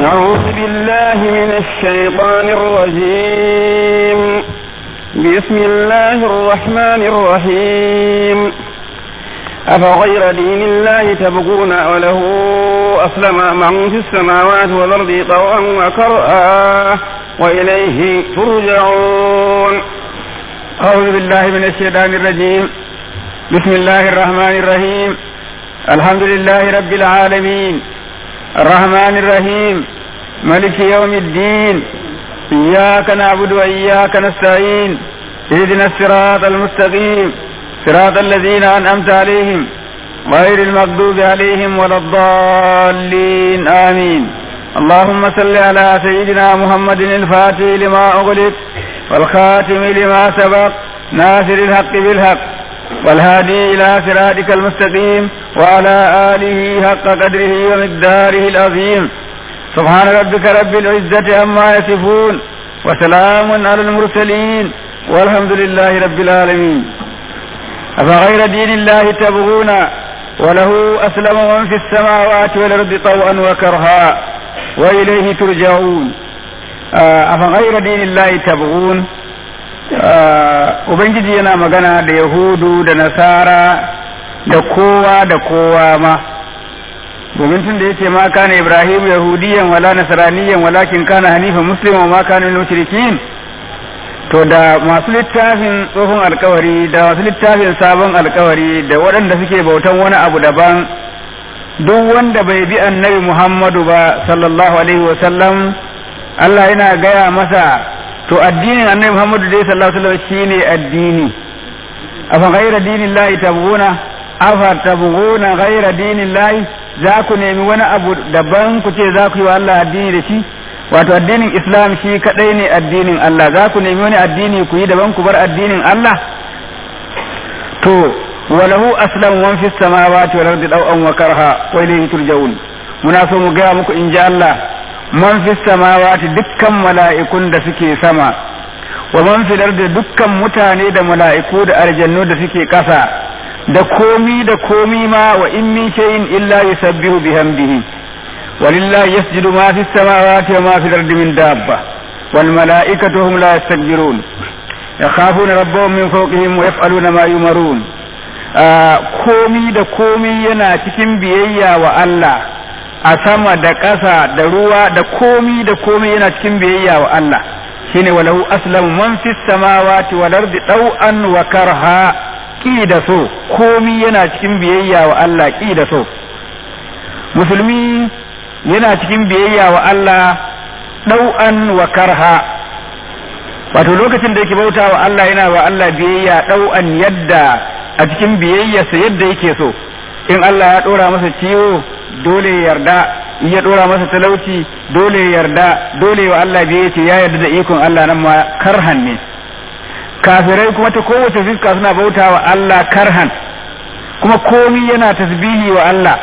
أعوذ بالله من الشيطان الرجيم بسم الله الرحمن الرحيم أفغير دين الله تبغون وله أسلم من في السماوات والأرض طوعا وكرها وإليه ترجعون أعوذ بالله من الشيطان الرجيم بسم الله الرحمن الرحيم الحمد لله رب العالمين الرحمن الرحيم ملك يوم الدين إياك نعبد وإياك نستعين اهدنا الصراط المستقيم صراط الذين أنعمت عليهم غير المغضوب عليهم ولا الضالين آمين اللهم صل على سيدنا محمد الفاتح لما أغلق والخاتم لما سبق ناصر الحق بالحق والهادي إلى صراطك المستقيم وعلى آله حق قدره ومقداره العظيم سبحان ربك رب العزة عما يصفون وسلام على المرسلين والحمد لله رب العالمين أفغير دين الله تبغون وله أسلم من في السماوات والأرض طوعا وكرها وإليه ترجعون أفغير دين الله تبغون Ubangiji yana magana da Yahudu da Nasara da kowa da kowa ma, domin tun da ya ce ma kana Ibrahim Yahudiyan wala Nasaraniyan walakin kana Hanifa Muslim ma kana mushrikin to da masu littafin tsohon alkawari da masu littafin sabon alkawari da waɗanda suke bautan wani abu daban duk wanda bai bi annabi Muhammadu ba sallallahu alaihi wa sallam Allah yana gaya masa to addinin annabi Muhammadu dai sallallahu alaihi wasallam shine addini afa ghayra dinillahi tabghuna afa tabghuna ghayra dinillahi za ku nemi wani abu daban ku ce za ku yi wa Allah addini da shi wato addinin Islam shi kadai ne addinin Allah za ku nemi wani addini ku yi daban ku bar addinin Allah to walahu aslam man fis samawati wal ardi daw'an wa karha wa ilayhi turja'un muna so mu ga muku in ji Allah man fi samawati dukkan mala'ikun da suke sama wa man fi da dukkan mutane da mala'iku da aljannu da suke ƙasa da komi da komi ma wa in min shay'in illa yusabbihu bihamdihi walillahi yasjudu ma fi samawati wa ma fi ardi min dabba wal mala'ikatu hum la yastakbirun yakhafuna rabbahum min fawqihim wa yaf'aluna ma yumarun komi da komi yana cikin biyayya wa Allah a sama da ƙasa da ruwa da komi da komi yana cikin biyayya wa Allah shine walahu aslamu man fis samawati wal ardi taw'an wa karha ki da so komi yana cikin biyayya wa Allah ki da so musulmi yana cikin biyayya wa Allah ɗau'an wa karha wato lokacin da yake bauta wa Allah yana wa Allah biyayya ɗau'an yadda a cikin biyayyarsa yadda yake so in Allah ya ɗora masa ciwo dole ya yarda in ya ɗora masa talauci dole ya yarda dole wa Allah biyayya ce ya yarda da ikon Allah nan ma karhan ne kafirai kuma ta kowace fiska suna bauta wa Allah karhan kuma komi yana tasbihi wa Allah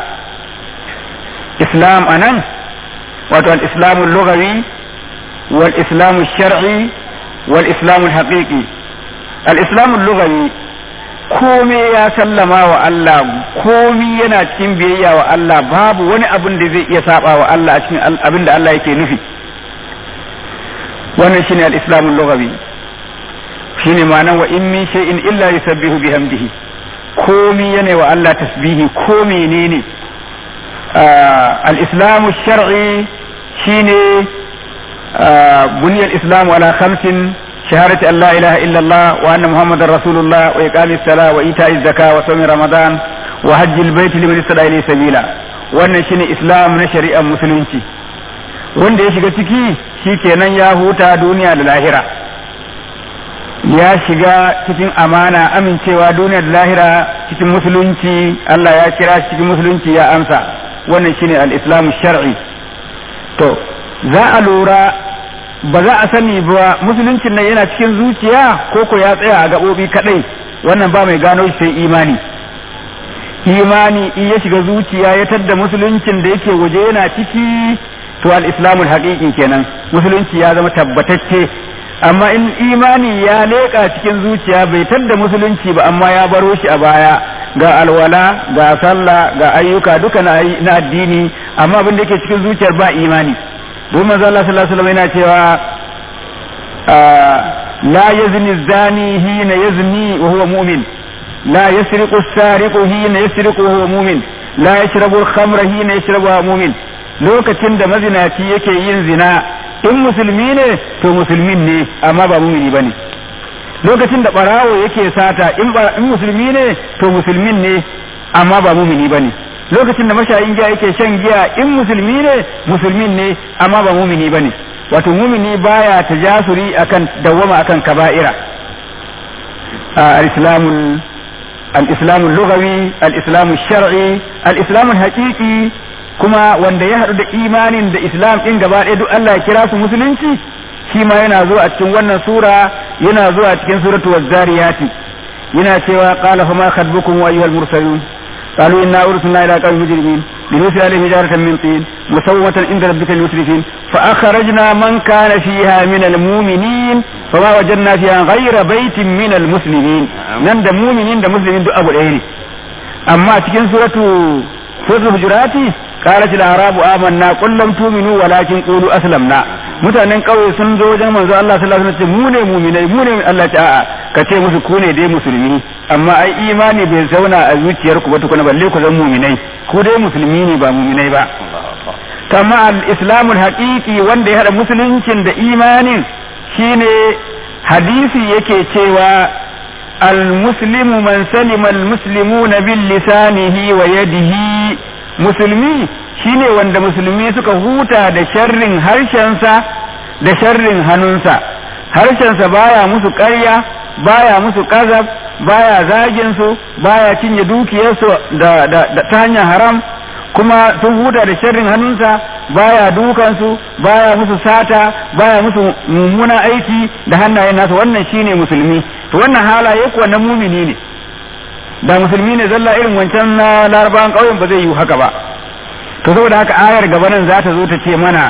islam anan wato al-islamu lughawi wal islamu shar'i wal islamu haqiqi al-islamu lughawi komai ya sallama wa Allah komi yana cikin biyayya wa Allah babu wani abin da zai iya saba wa Allah a cikin abin da Allah yake nufi wannan shine al-islamu lughawi shine ma'anar wa in min shay'in illa yusabbihu bihamdihi komi yana wa Allah tasbihi ko menene al-islamu shar'i shine buniyal islamu ala khamsin شهادة أن لا إله إلا الله وأن محمد رسول الله وإقام الصلاة وإيتاء الزكاة وصوم رمضان وحج البيت لمن استطاع إليه سبيلا wannan shine islam na shari'ar musulunci wanda ya shiga ciki shi kenan ya huta duniya da lahira ya shiga cikin amana amincewa duniya da lahira cikin musulunci Allah ya kira shi cikin musulunci ya amsa wannan shine al-islamu shar'i to za a lura ba za a sani ba musuluncin nan yana cikin zuciya ko ko ya tsaya a gaɓoɓi kaɗai wannan ba mai gano shi sai imani imani in ya shiga zuciya ya tadda musuluncin da yake waje yana ciki to al-islamul haqiqi kenan musulunci ya zama tabbatacce amma in imani ya leƙa cikin zuciya bai tadda musulunci ba amma ya baro shi a baya ga alwala ga sallah ga ayyuka duka na addini amma abin da yake cikin zuciyar ba imani don manzo Allah sallallahu alaihi wasallam yana cewa la yazni zani hina yazni wa huwa mu'min la yasriqu as-sariqu hina yasriqu wa huwa mu'min la yashrabu al-khamra hina yashrabu wa huwa mu'min lokacin da mazinaci yake yin zina in musulmi ne to musulmin ne amma ba mumini bane lokacin da barawo yake sata in musulmi ne to musulmin ne amma ba mumini bane lokacin da mashayin giya yake shan giya in musulmi ne musulmin ne amma ba mumini bane wato mumini baya tajasuri akan dawwama akan kaba'ira al-islamul al-islamul lughawi al-islamul shar'i al-islamul haqiqi kuma wanda ya haɗu da imanin da islam ɗin gaba ɗaya duk Allah ya kira su musulunci shi ma yana zuwa a cikin wannan sura yana zuwa a cikin suratu wazzariyati yana cewa qala fama khadbukum wa ayyuhal mursalun قالوا إنا أرسلنا إلى قوم مجرمين لنرسل عليهم حجارة من طين مسومة عند ربك المسرفين فأخرجنا من كان فيها من المؤمنين فما وجدنا فيها غير بيت من المسلمين نند مؤمنين ده مسلمين دو أبو الأيري أما تكن سورة سورة الحجرات قالت الأعراب آمنا قل لم تؤمنوا ولكن قولوا أسلمنا mutanen ƙauye sun zo wajen manzo Allah sallallahu alaihi wasallam mu ne mu'minai mu ne Allah ta a'a ka ce musu ku ne dai musulmi amma ai imani bai zauna a zuciyarku ba tukuna balle ku zan mu'minai ku dai musulmi ne ba mu'minai ba kama al-islamul haqiqi wanda ya hada musuluncin da imanin shine hadisi yake cewa al-muslimu man salima al-muslimuna bil lisanihi wa yadihi musulmi shine wanda musulmi suka huta da sharrin harshensa da sharrin hannunsa harshensa baya musu ƙarya baya musu kazab baya zagin su baya cinye dukiyarsu da, da, da ta hanyar haram kuma sun huta da sharrin hannunsa baya dukansu baya musu sata baya musu mummunan aiki da hannayen nasu wannan shine musulmi to wannan halaye kuwa na mumini ne da musulmi ne zalla irin wancan na larabawan ƙauyen ba zai yi haka ba to saboda haka ayar gaba nan za ta zo ta ce mana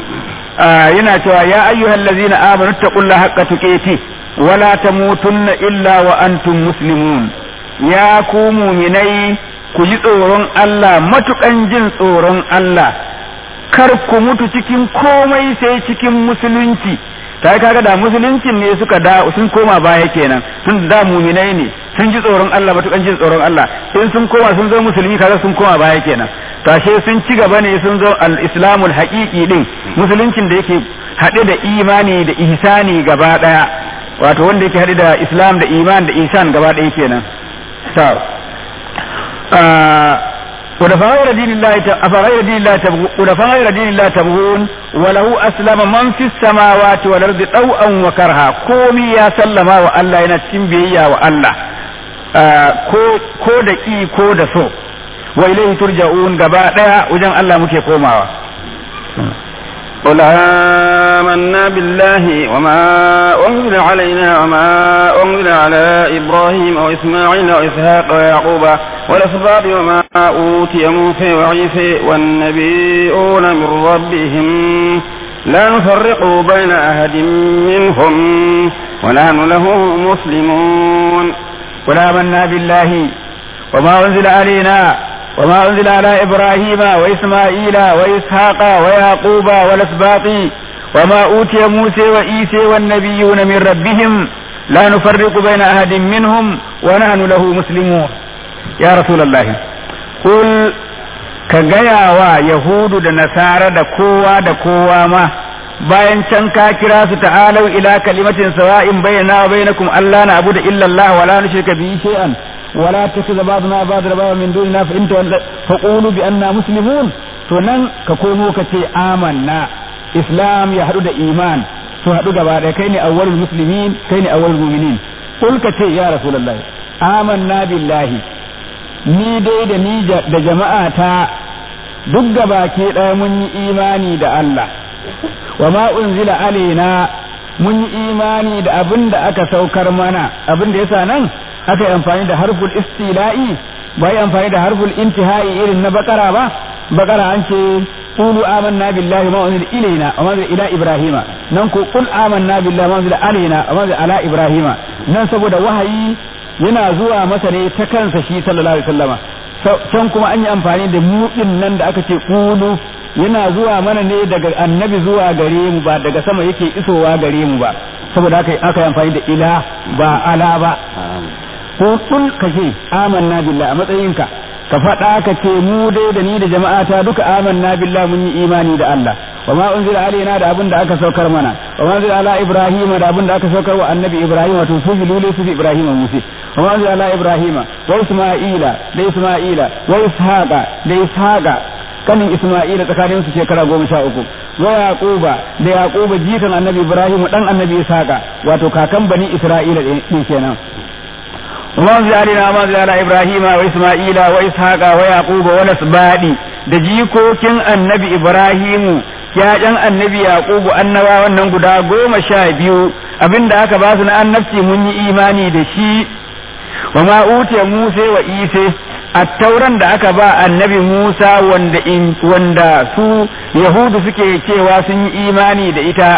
yana cewa ya ayyuhal ladzina amanu taqullaha haqqa tuqati wala tamutunna illa wa antum muslimun ya ku mu'minai ku ji tsoron Allah matukan jin tsoron Allah kar ku mutu cikin komai sai cikin musulunci ta yi kaga da musuluncin ne suka da sun koma baya kenan sun da muminai ne sun ji tsoron Allah matukan jin tsoron Allah in sun koma sun zo musulmi kaga sun koma baya kenan tashe sun ci gaba ne sun zo al-islamul haqiqi din musuluncin da yake haɗe da imani da ihsani gaba daya wato wanda yake haɗe da islam da iman da ihsan gaba daya kenan to ودفغير دين الله أفغير دين الله تبغون ودفغير دين الله تبغون وله أسلم من في السماوات والأرض طوعا وكرها كومي يا سلما وألا ينتم بيا وألا ko da ƙi ko da so wa ilaihi turja'un gaba daya wajen Allah muke komawa قل آمنا بالله وما أنزل علينا وما أنزل على إبراهيم وإسماعيل وإسحاق ويعقوب والأسباط وما أوتي موسى وعيسى والنبيون من ربهم لا نفرق بين أحد منهم ونحن له مسلمون قل آمنا بالله وما أنزل علينا وما أنزل على إبراهيم وإسماعيل وإسحاق ويعقوب والأسباط وما أوتي موسى وإيسى والنبيون من ربهم لا نفرق بين أحد منهم ونحن له مسلمون يا رسول الله قل كجيا ويهود da nasara da kowa da kowa ma bayan can ka kira su ta'alau ila kalimatin sawa'in bayyana wa bainakum Allah na abu da illa Allah wala nushrika bihi shay'an ولا تتخذ بعضنا بعض ربابا من دوننا فإن فقولوا بأننا مسلمون تنن كقولوا كتي آمنا إسلام يحدد إيمان su haɗu gaba ɗaya kai ne awwalul muslimin kai ne awwalul mu'minin kul ka ce ya rasulullahi amanna billahi ni dai da ni da jama'a ta duk gaba ke ɗaya mun yi imani da Allah wa ma unzila alaina mun yi imani da abin da aka saukar mana abin da yasa nan aka yi amfani da harful istila'i ba yi amfani da harful intihai irin na bakara ba bakara an ce qulu amanna billahi ma unzila ilaina wa ma unzila ila ibrahima nan ko qul amanna billahi ma unzila alaina wa ma unzila ala ibrahima nan saboda wahayi yana zuwa masa ne ta kansa shi sallallahu alaihi wasallama can kuma an yi amfani da mu nan da aka ce qulu yana zuwa mana ne daga annabi zuwa gare mu ba daga sama yake isowa gare mu ba saboda haka aka yi amfani da ila ba ala ba ko kun kace amanna billahi a matsayinka ka faɗa ka ce mu dai da ni da jama'ata duka amanna billah mun yi imani da Allah wa ma unzila alaina da abin da aka saukar mana wa ma unzila ala ibrahima da abin da aka saukar wa annabi ibrahim wato su lule su ibrahim musi wa ma unzila ala ibrahima wa isma'ila da isma'ila wa ishaqa da ishaqa kanin isma'ila tsakanin su shekara goma sha uku wa yaquba da yaquba jikan annabi ibrahim dan annabi ishaqa wato kakan bani isra'ila din kenan وما أنزل علينا ما أنزل على إبراهيم وإسماعيل وإسحاق ويعقوب والأسباط da jikokin annabi Ibrahimu ‘ya'yan annabi Yaqubu annaba wannan guda goma sha biyu abinda aka ba su na annabci mun yi imani da shi wa ma utiya Musa wa Isa attauran da aka ba annabi Musa wanda in wanda su Yahudu suke cewa sun yi imani da ita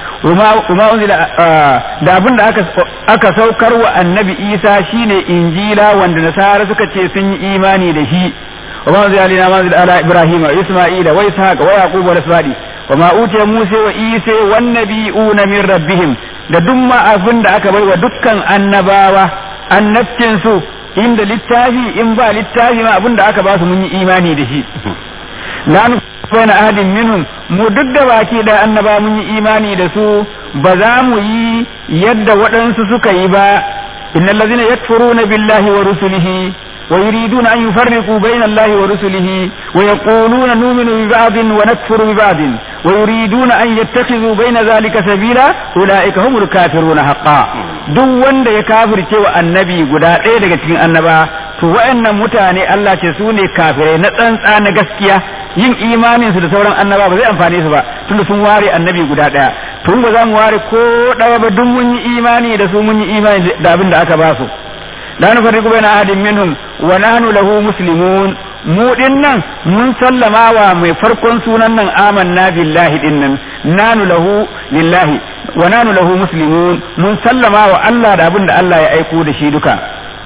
kuma unzila da abin da aka saukar wa annabi isa shine injila wanda nasara suka ce sun yi imani da shi wa ma unzila alina ma unzila ala ibrahima wa isma'ila wa ishaq wa yaqub wa asbadi wa ma utiya musa wa isa wan nabiyuna min rabbihim da duk ma abin da aka bai wa dukkan annabawa annabcin su inda littafi in ba littafi ma abin da aka ba su mun yi imani da shi la baina ahadin minhum mu duk da baki da annaba mun yi imani da su ba za mu yi yadda waɗansu suka yi ba innal ladzina yakfuruna billahi wa rusulihi wa yuriduna an yufarriqu baina allahi wa rusulihi wa yaquluna nu'minu bi ba'din wa nakfuru bi ba'din wa yuriduna an yattakhidhu baina dhalika sabila ulaika humul kafiruna haqqan duk wanda ya kafirce wa annabi guda ɗaya daga cikin annaba to wa'annan mutane Allah ce su ne kafirai na tsantsa na gaskiya yin imanin su da sauran annaba ba zai amfane su ba tunda sun ware annabi guda daya tun ba za mu ware ko daya ba duk mun yi imani da su mun yi imani da abin da aka ba su la nufarriqu baina ahadin minhum wa nahnu lahu muslimun mu dinnan mun sallama wa mai farkon sunan nan amanna billahi dinnan nanu lahu lillahi wa nanu lahu muslimun mun sallama wa Allah da abin da Allah ya aiko da shi duka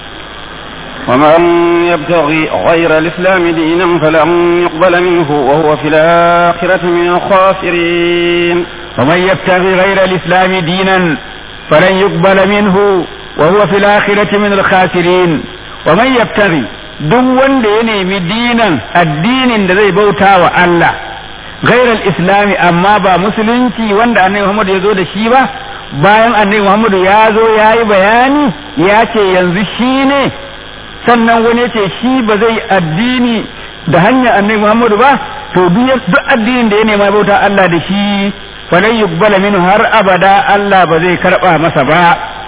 ومن يبتغي غير الإسلام دينا فلن يقبل منه وهو في الآخرة من الخاسرين ومن يبتغي غير الإسلام دينا فلن يقبل منه وهو في الآخرة من الخاسرين ومن يبتغي duk wanda ya nemi dinan addinin da zai bauta wa Allah gairar islami amma ba musulunci wanda annabi Muhammad ya zo da shi ba bayan annabi Muhammad ya zo ya yi bayani ya ce yanzu shi ne sannan wani ya ce shi ba zai addini da hanyar annabi Muhammadu ba to duk addinin da ya nema bauta Allah da shi falan yuqbala minhu har abada Allah ba zai karba masa ba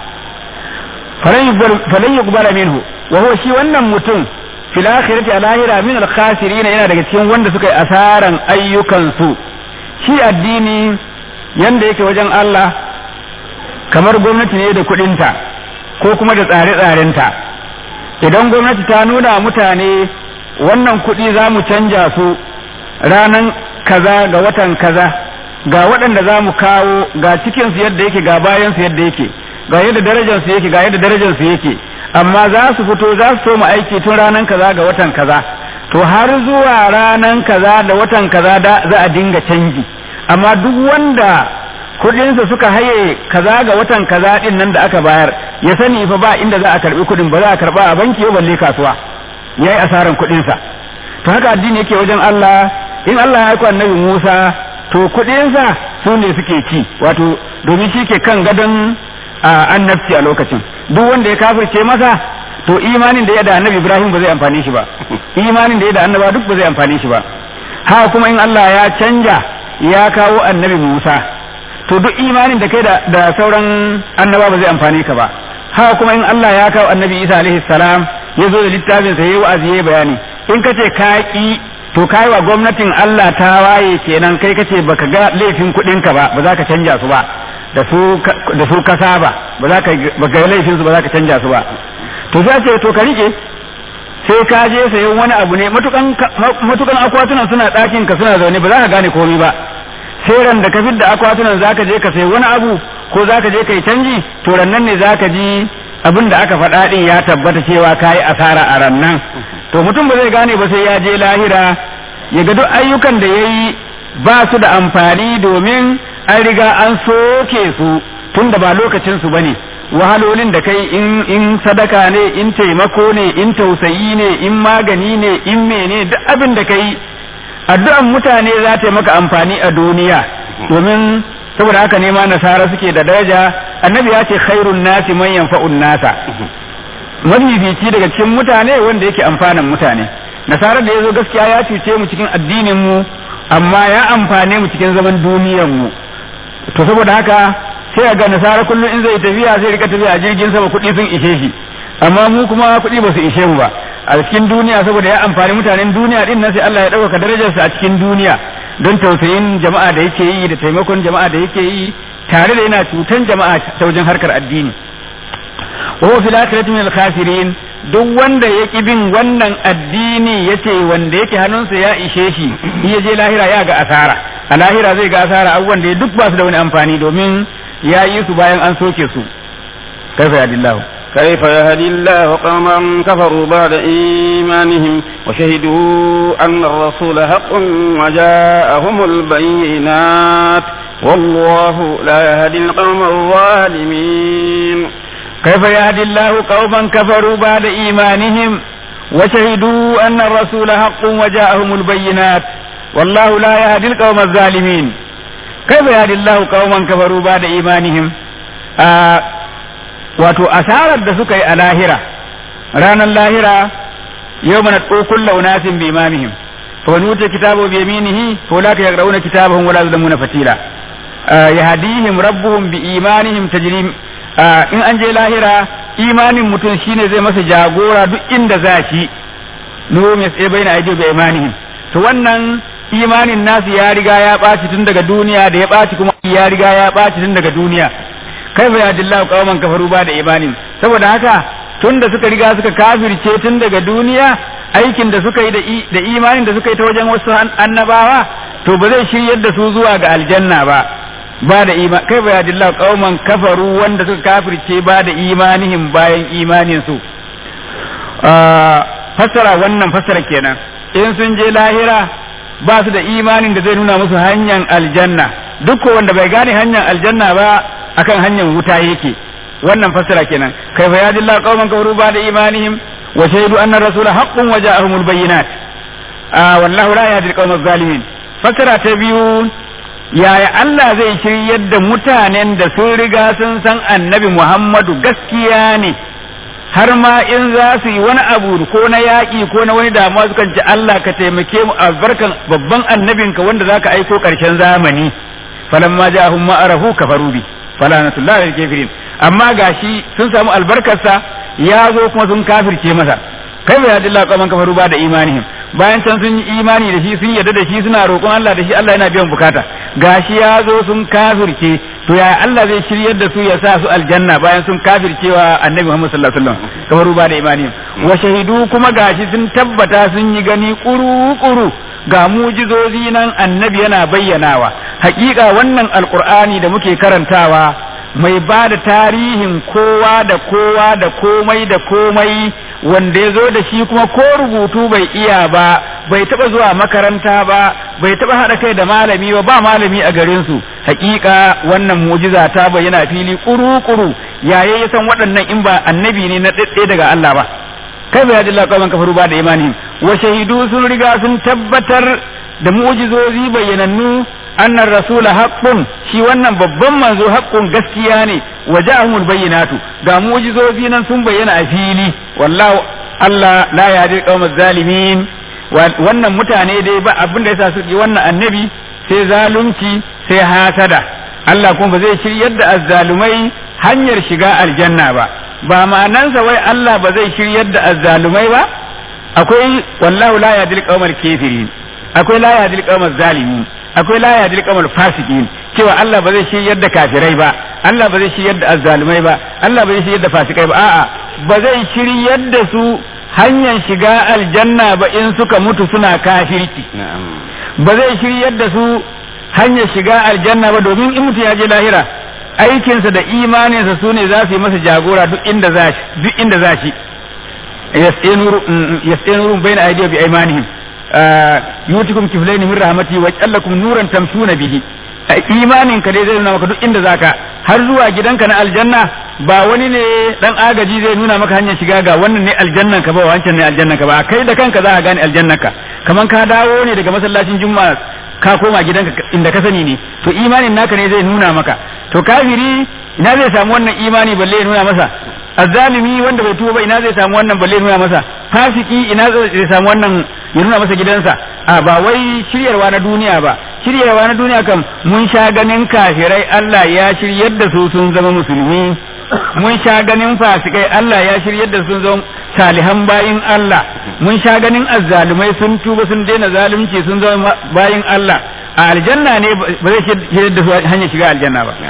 falan yuqbala minhu wa huwa shi wannan mutum fil akhirati al lahira min al khasirin yana daga cikin wanda suka yi asaran ayyukan su shi addini yanda yake wajen Allah kamar gwamnati ne da kudinta ko kuma da tsare-tsarenta idan gwamnati ta nuna mutane wannan kuɗi za mu canja su ranan kaza ga watan kaza ga waɗanda za mu kawo ga cikinsu yadda yake ga bayansu yadda yake ga yadda darajarsu yake ga yadda darajarsu yake amma za su fito za su soma aiki tun ranan kaza ga watan kaza to har zuwa ranan kaza da watan kaza da za a dinga canji amma duk wanda kudinsa suka haye kaza ga watan kaza din nan da aka bayar ya sani fa ba inda za a karbi kudin ba za a karba a banki ba balle kasuwa yayi asaran kudinsa to haka addini yake wajen Allah in Allah ya aika annabi Musa to kudinsa su ne suke ci wato domin shi ke kan gadon annabci a lokacin duk wanda ya kafirce masa to imanin da ya da annabi Ibrahim ba zai amfane shi ba imanin da ya da annaba duk ba zai amfane shi ba haka kuma in Allah ya canja ya kawo annabi Musa to duk imanin da kai da sauran annaba ba zai amfane ka ba haka kuma in Allah ya kawo annabi Isa alaihi salam ya zo da littafin sa yayi wa'azi yayi bayani in kace ka ki to kai wa gwamnatin Allah ta waye kenan kai kace baka ga laifin kuɗin ka ba ba za ka canja su ba da su da su kasa ba ba za ka baka ga laifin su ba za ka canja su ba to sai ce to ka rike sai ka je sayan wani abu ne matukan matukan akwatunan suna ɗakin ka suna zaune ba za ka gane komai ba sai ran da ka fidda akwatunan zaka je ka sayi wani abu ko zaka je kai canji to rannan ne zaka ji abin da aka faɗa din ya tabbata cewa kayi asara a rannan to mutum ba zai gane ba sai ya je lahira ya ga duk ayyukan da yayi ba su da amfani domin an riga an soke su tun da ba lokacin su bane wahalolin da kai in in sadaka ne in taimako ne in tausayi ne in magani ne in mene duk abin da kai addu'an mutane za ta yi maka amfani a duniya domin saboda haka ne ma nasara suke da daraja annabi ya ce khairun nasi man yanfa'un nasa mafifici daga cikin mutane wanda yake amfanan mutane nasara da yazo gaskiya ya cuce mu cikin addinin mu amma ya amfane mu cikin zaman duniyar mu to saboda haka sai ga nasara kullum in zai tafiya sai rika tafiya a jirgin sama kuɗi sun ishe shi amma mu kuma kuɗi ba su ishe mu ba a cikin duniya saboda ya amfani mutanen duniya din nan sai Allah ya ɗaukaka darajarsa a cikin duniya don tausayin jama'a da yake yi da taimakon jama'a da yake yi tare da yana cutan jama'a ta wajen harkar addini wa huwa fil akhirati min al-khasirin duk wanda ya ki bin wannan addini yace wanda yake hannunsa ya ishe shi ya je lahira ya ga asara a lahira zai ga asara abubuwan da duk ba su da wani amfani domin ya yi su bayan an soke su kaifa yadillahu كيف يهدي الله قوما كفروا بعد إيمانهم وشهدوا أن الرسول حق وجاءهم البينات والله لا يهدي القوم الظالمين كيف يهدي الله قوما كفروا بعد إيمانهم وشهدوا أن الرسول حق وجاءهم البينات والله لا يهدي القوم الظالمين كيف يهدي الله قوما كفروا بعد إيمانهم آه wato asarar da suka yi a lahira ranar lahira yau mana kulla unasin bi imamihim fa wani wuce kitabu bi yaminihi fa la ka yagrauna kitabahum wala yuzlamuna fatila yahdihim rabbuhum bi imanihim tajri in an je lahira imanin mutum shine zai masa jagora duk inda za shi nuhum yas'a baina aidi bi imanihim to wannan imanin nasu ya riga ya ɓaci tun daga duniya da ya ɓaci kuma ya riga ya ɓaci tun daga duniya kai fa yadillahu qauman kafaru ba da imanin saboda haka tun da suka riga suka kafirce tun daga duniya aikin da suka yi da imanin da suka yi ta wajen wasu annabawa to ba zai shiryar da su zuwa ga aljanna ba ba da iman kai fa yadillahu qauman kafaru wanda suka kafirce ba da imanihim bayan imanin su fassara wannan fassara kenan in sun je lahira ba su da imanin da zai nuna musu hanyar aljanna duk wanda bai gane hanyar aljanna ba akan hanyar wuta yake wannan fassara kenan kaifa yadillahu qauman kafaru ba da imanihim wa shahidu anna rasula haqqun wa ja'ahumul bayyinat ah wallahu la yahdi al zalimin fassara ta biyu yaya Allah zai shiryar da mutanen da sun riga sun san annabi Muhammadu gaskiya ne har ma in za su yi wani abu ko na yaƙi ko na wani damuwa sukan ce Allah ka taimake mu albarkan babban annabinka wanda zaka aiko ƙarshen zamani falamma ja'ahum ma arahu kafaru bi falanatullahi lil kafirin amma gashi sun samu albarkarsa ya zo kuma sun kafirce masa kai bai hadilla qaman kafaru ba da imanihim bayan can sun yi imani da shi sun yarda da shi suna roƙon Allah da shi Allah yana biyan bukata gashi ya zo sun kafirce to ya Allah zai shiryar da su ya sa su aljanna bayan sun kafircewa annabi Muhammad sallallahu alaihi wasallam kafaru ba da imanihim wa shahidu kuma gashi sun tabbata sun yi gani kuru kuru ga mujizozi nan annabi yana bayyanawa hakika wannan alqur'ani da muke karantawa mai ba da tarihin kowa da kowa da komai da komai wanda ya zo da shi kuma ko rubutu bai iya ba bai taba zuwa makaranta ba bai taba haɗa kai da malami ba ba malami a garin su hakika wannan mujiza ta bayyana fili kuru-kuru yaye ya san waɗannan in ba annabi ne na ɗaɗɗe daga Allah ba kai bai yadda Allah kafaru ba da imani wa shahidu sun riga sun tabbatar da mu'jizozi bayyanannu annar rasula haqqun shi wannan babban manzo haqqun gaskiya ne wa ja'ahumul bayyinatu ga mu'jizozi nan sun bayyana a fili wallahu Allah la yahdi qaumal zalimin wannan mutane dai ba abin da yasa su yi wannan annabi sai zalunci sai hasada Allah kuma ba zai shiryar da azzalumai hanyar shiga aljanna ba ba ma'anansa wai Allah ba zai shiryar da azzalumai ba akwai wallahu la yahdi qaumal kafirin akwai la yahdi qaumal zalimin akwai la yahdi qaumal fasikin cewa Allah ba zai shiryar da kafirai ba Allah ba zai shiryar da azzalumai ba Allah ba zai shiryar da fasikai ba a'a ba zai shiryar da su hanyar shiga aljanna ba in suka mutu suna kafirci ba zai shiryar da su hanyar shiga aljanna ba domin in mutu ya je lahira aikinsa da imaninsa su ne za su yi masa jagora duk inda za shi duk inda za shi yas'inurun bayna aydihi bi aymanihim yutikum kiflaini min rahmati wa jallakum nuran tamshuna bihi imanin ka dai zai nuna maka duk inda zaka har zuwa gidanka na aljanna ba wani ne dan agaji zai nuna maka hanyar shiga ga wannan ne aljannan ka ba wancan ne aljannan ka ba kai da kanka za ka gane aljannan ka kaman ka dawo ne daga masallacin juma'a ka koma gidanka inda ka sani ne to imanin naka ne zai nuna maka to kafiri ina zai samu wannan imani balle ya nuna masa azzalimi wanda bai tuba ba ina zai samu wannan balle ya nuna masa fasiki ina zai samu wannan ya nuna masa gidansa a ba wai shiryarwa na duniya ba shiryarwa na duniya kam mun sha ganin kafirai Allah ya shiryar da su sun zama musulmi mun sha ganin fasikai Allah ya shiryar da sun zama salihan bayin Allah mun sha ganin azzalumai sun tuba sun daina zalunci sun zama bayin Allah a aljanna ne ba zai shiryar da su hanyar shiga aljanna ba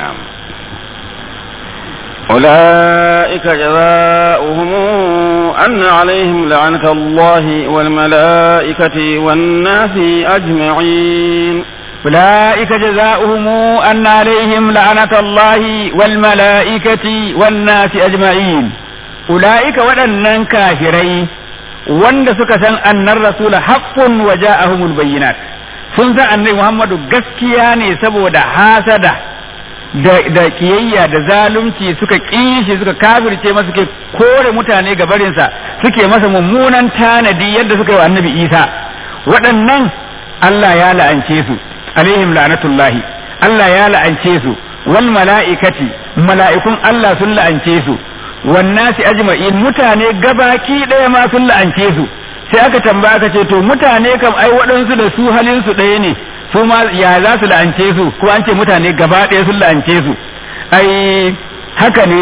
أولئك جزاؤهم أن عليهم لعنة الله والملائكة والناس أجمعين أولئك جزاؤهم أن عليهم لعنة الله والملائكة والناس أجمعين أولئك ودنن كافرين wanda suka san annar rasula haqqun wa ja'ahumul bayyinat sun san annabi Muhammadu gaskiya ne saboda hasada da, da kiyayya da zalunci suka kishi suka kafirce masa suke kore mutane ga barinsa suke masa mummunan tanadi yadda suka yi wa annabi Isa waɗannan Allah ya la'ance su alaihim la'natullahi Allah ya la'ance su wal mala'ikati mala'ikun Allah sun la'ance su wannasi ajma'in mutane gabaki ɗaya ma sun la'ance su sai aka tambaya aka ce to mutane kam ai waɗansu da su halin su ɗaya ne su ma ya za su la'ance su ko an ce mutane gaba ɗaya sun la'ance su ai haka ne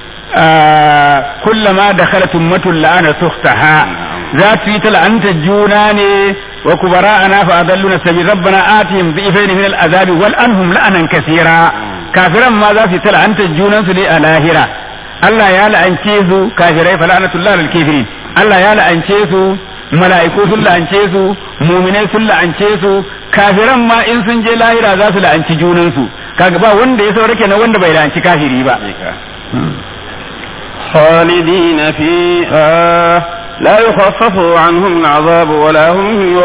kullama da khalatun matun la'ana suhtaha za su yi ta la'anta juna ne wa kubara ana fa adalluna sabi rabbana atihim dhifaini min al'azabi wal anhum la'anan kaseera kafiran ma za su yi ta la'anta junan su ne a lahira Allah ya la'ance su kafirai fa la'natullah lil kafirin Allah ya la'ance su mala'iku sun la'ance su muminai sun la'ance su kafiran ma in sun je lahira za su la'anci junan su kaga ba wanda ya saurake na wanda bai la'anci kafiri ba خالدين فيها لا يخفف عنهم العذاب ولا هم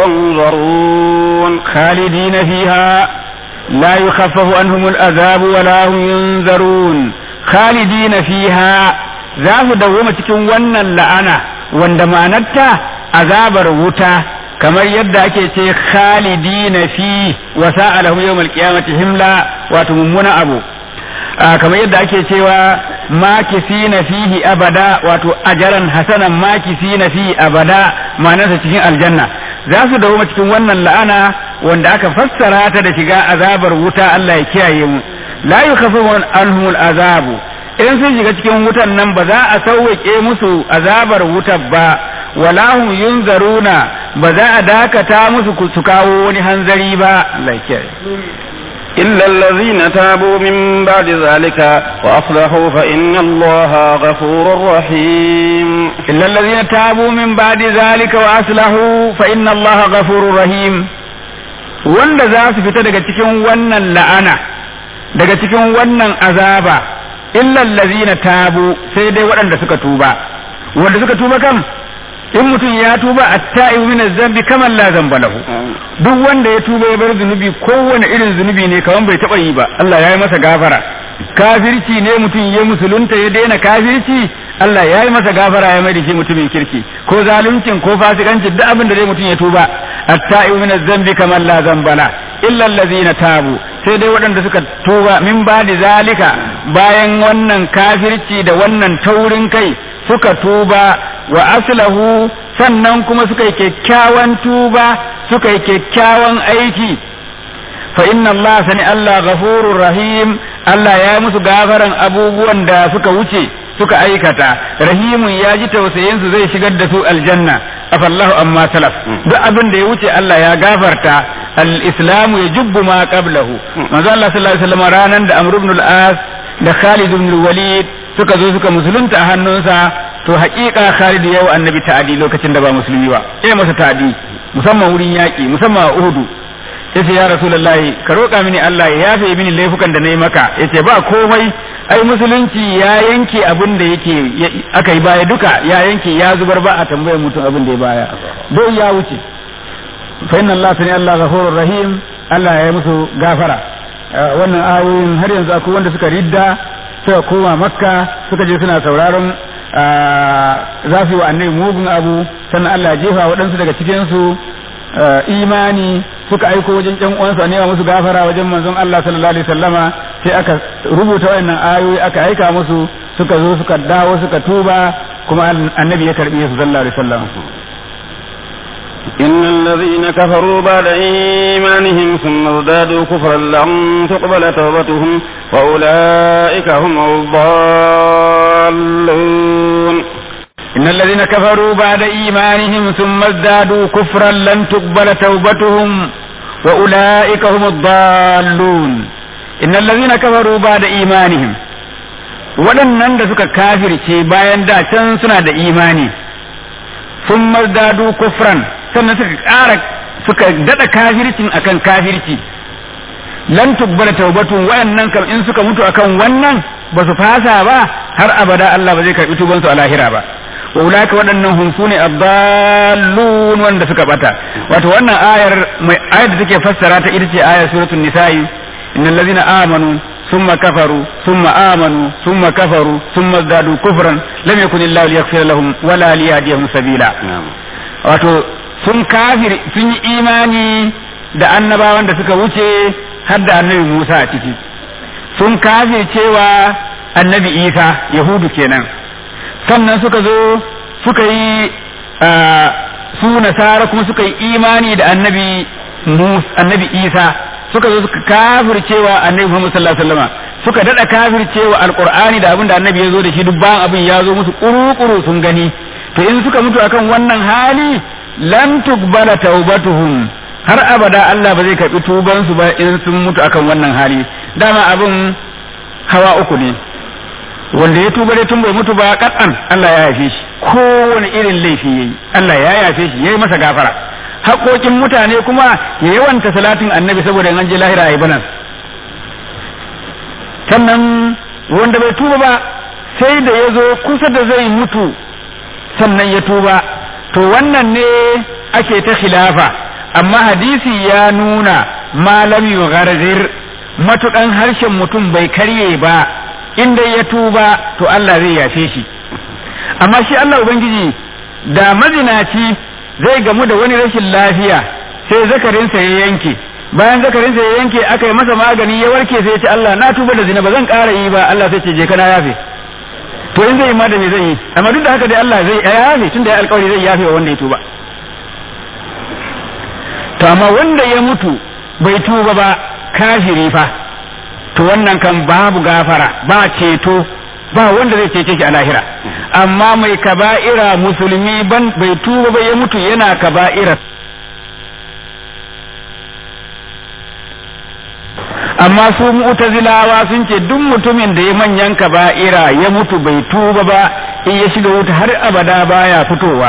ينظرون خالدين فيها لا يخفف عنهم العذاب ولا هم ينذرون خالدين فيها za su dawoma cikin wannan la'ana wanda ma'anarta azabar wuta kamar yadda ake ce khalidina fi wa sa'alahum yawmal qiyamati himla wato mummuna abu kamar yadda ake cewa makisina fihi abada wato ajaran hasanan makisina fihi abada ma'anarsa cikin aljanna za su dawoma cikin wannan la'ana wanda aka fassara ta da shiga azabar wuta Allah ya kiyaye mu la yukhafafu anhumul azabu in sun shiga cikin wutan nan ba za a sauwaƙe musu azabar wutar ba wala hum yunzaruna ba za a dakata musu su kawo wani hanzari ba Allah ya إلا الذين تابوا من بعد ذلك وأصلحوا فإن الله غفور رحيم إلا الذين تابوا من بعد ذلك وأصلحوا فإن الله غفور رحيم wanda za su fita daga cikin wannan la'ana daga cikin wannan azaba illal ladzina tabu sai dai waɗanda suka tuba wanda suka tuba kam in mutum ya tuba at-ta'ibu min az-zambi kaman la zamba lahu duk wanda ya tuba ya bar zunubi kowane irin zunubi ne kaman bai taba yi ba Allah ya yi masa gafara kafirci ne mutum ya musulunta ya daina kafirci Allah ya yi masa gafara ya mai da shi mutumin kirki ko zaluncin ko fasikanci duk abin da dai mutum ya tuba at-ta'ibu min az-zambi kaman la zamba la illa allazina tabu sai dai waɗanda suka tuba min ba'di zalika bayan wannan kafirci da wannan taurin kai suka tuba wa aslahu sannan kuma suka yi kyakkyawan tuba suka yi kyakkyawan aiki fa inna Allah sani Allah ghafurur rahim Allah ya musu gafaran abubuwan da suka wuce suka aikata rahimun ya ji tausayin su zai shigar da su aljanna afallahu amma salaf duk abin da ya wuce Allah ya gafarta al-islamu yajubbu ma qablahu manzo Allah sallallahu alaihi wasallam ranan da Amr ibn al-As da Khalid ibn al-Walid suka zo suka musulunta a hannunsa to haƙiƙa Khalid yau annabi ta'adi lokacin da ba musulmi ba eh masa ta'adi musamman wurin yaƙi musamman a Uhud yace ya Rasulullahi ka roƙa mini Allah ya yafe mini laifukan da nayi maka yace ba komai ai musulunci ya yanke abin da yake aka yi baya duka ya yanke ya zubar ba a tambayar mutum abin da ya baya don ya wuce fa inna Allah sani Allah ghafurur rahim Allah ya yi musu gafara wannan ayoyin har yanzu akwai wanda suka ridda suka koma makka suka je suna sauraron za su yi wa annabi mugun abu sannan Allah ya jefa waɗansu daga cikinsu imani suka aiko wajen ƴan uwansu a nema musu gafara wajen manzon Allah sallallahu alaihi wasallama sai aka rubuta wannan ayoyi aka aika musu suka zo suka dawo suka tuba kuma annabi ya karbi su sallallahu alaihi wasallam إن الذين كفروا بعد إيمانهم ثم ازدادوا كفرا لم تقبل توبتهم وأولئك هم الضالون إن الذين كفروا بعد إيمانهم ثم ازدادوا كفرا لن تقبل توبتهم وأولئك هم الضالون إن الذين كفروا بعد إيمانهم waɗannan da suka kafirce bayan da can suna da imani sun mazdadu kufran sannan suka ƙara suka daɗa kafircin akan kafirci lan tubbala taubatun waɗannan kam in suka mutu akan wannan ba su fasa ba har abada Allah ba zai karɓi tubansu a lahira ba wa ulaka waɗannan hum sune abdallun wanda suka bata wato wannan ayar mai ayar da take fassara ta ita ce ayar suratul nisa'i innal ladzina amanu thumma kafaru thumma amanu thumma kafaru thumma zadu kufran lam yakun illahu liyaghfira lahum wala liyahdihim sabila wato sun kafir sun yi imani da annabawan da suka wuce har da annabi Musa a ciki sun kafir cewa annabi Isa yahudu kenan sannan suka zo suka yi su nasara kuma suka yi imani da annabi annabi isa suka zo suka kafircewa annabi muhammad sallallahu alaihi wasallam suka dada kafircewa alqur'ani da abin da annabi ya zo da shi duk bayan abin ya zo musu kuru-kuru sun gani to in suka mutu akan wannan hali lam tuqbala taubatuhum har abada Allah ba zai karbi tuban su ba in sun mutu akan wannan hali dama abin hawa uku ne wanda ya tuba dai tun bai mutu ba katsan Allah ya yafe shi kowane irin laifi yayi Allah ya yafe shi yayi masa gafara haƙoƙin mutane kuma ya yawanta salatin annabi saboda an je lahira ayi banan sannan wanda bai tuba ba sai da ya zo kusa da zai mutu sannan ya tuba to wannan ne ake ta khilafa amma hadisi ya nuna malam yugharzir matukan harshen mutum bai karye ba inda ya tuba to Allah zai yafe shi amma shi Allah ubangiji da mazinaci zai gamu da wani rashin lafiya sai zakarinsa ya yanke bayan zakarinsa ya yanke aka yi masa magani ya warke sai ya ce Allah na tuba da zina ba zan ƙara yi ba Allah sai ce je kana yafe to in zai yi ma da me zai yi amma duk da haka dai Allah zai yafe tunda ya alƙawari zai yafe wa wanda ya tuba to amma wanda ya mutu bai tuba ba kafiri fa to wannan kan babu gafara ba ceto ba wanda zai cece shi a lahira amma mai kaba'ira musulmi ban bai tuba ba ya mutu yana kaba'ira amma su mu'tazilawa sun ce duk mutumin da ya manyan kaba'ira ya mutu bai tuba ba in ya shiga wuta har abada baya fitowa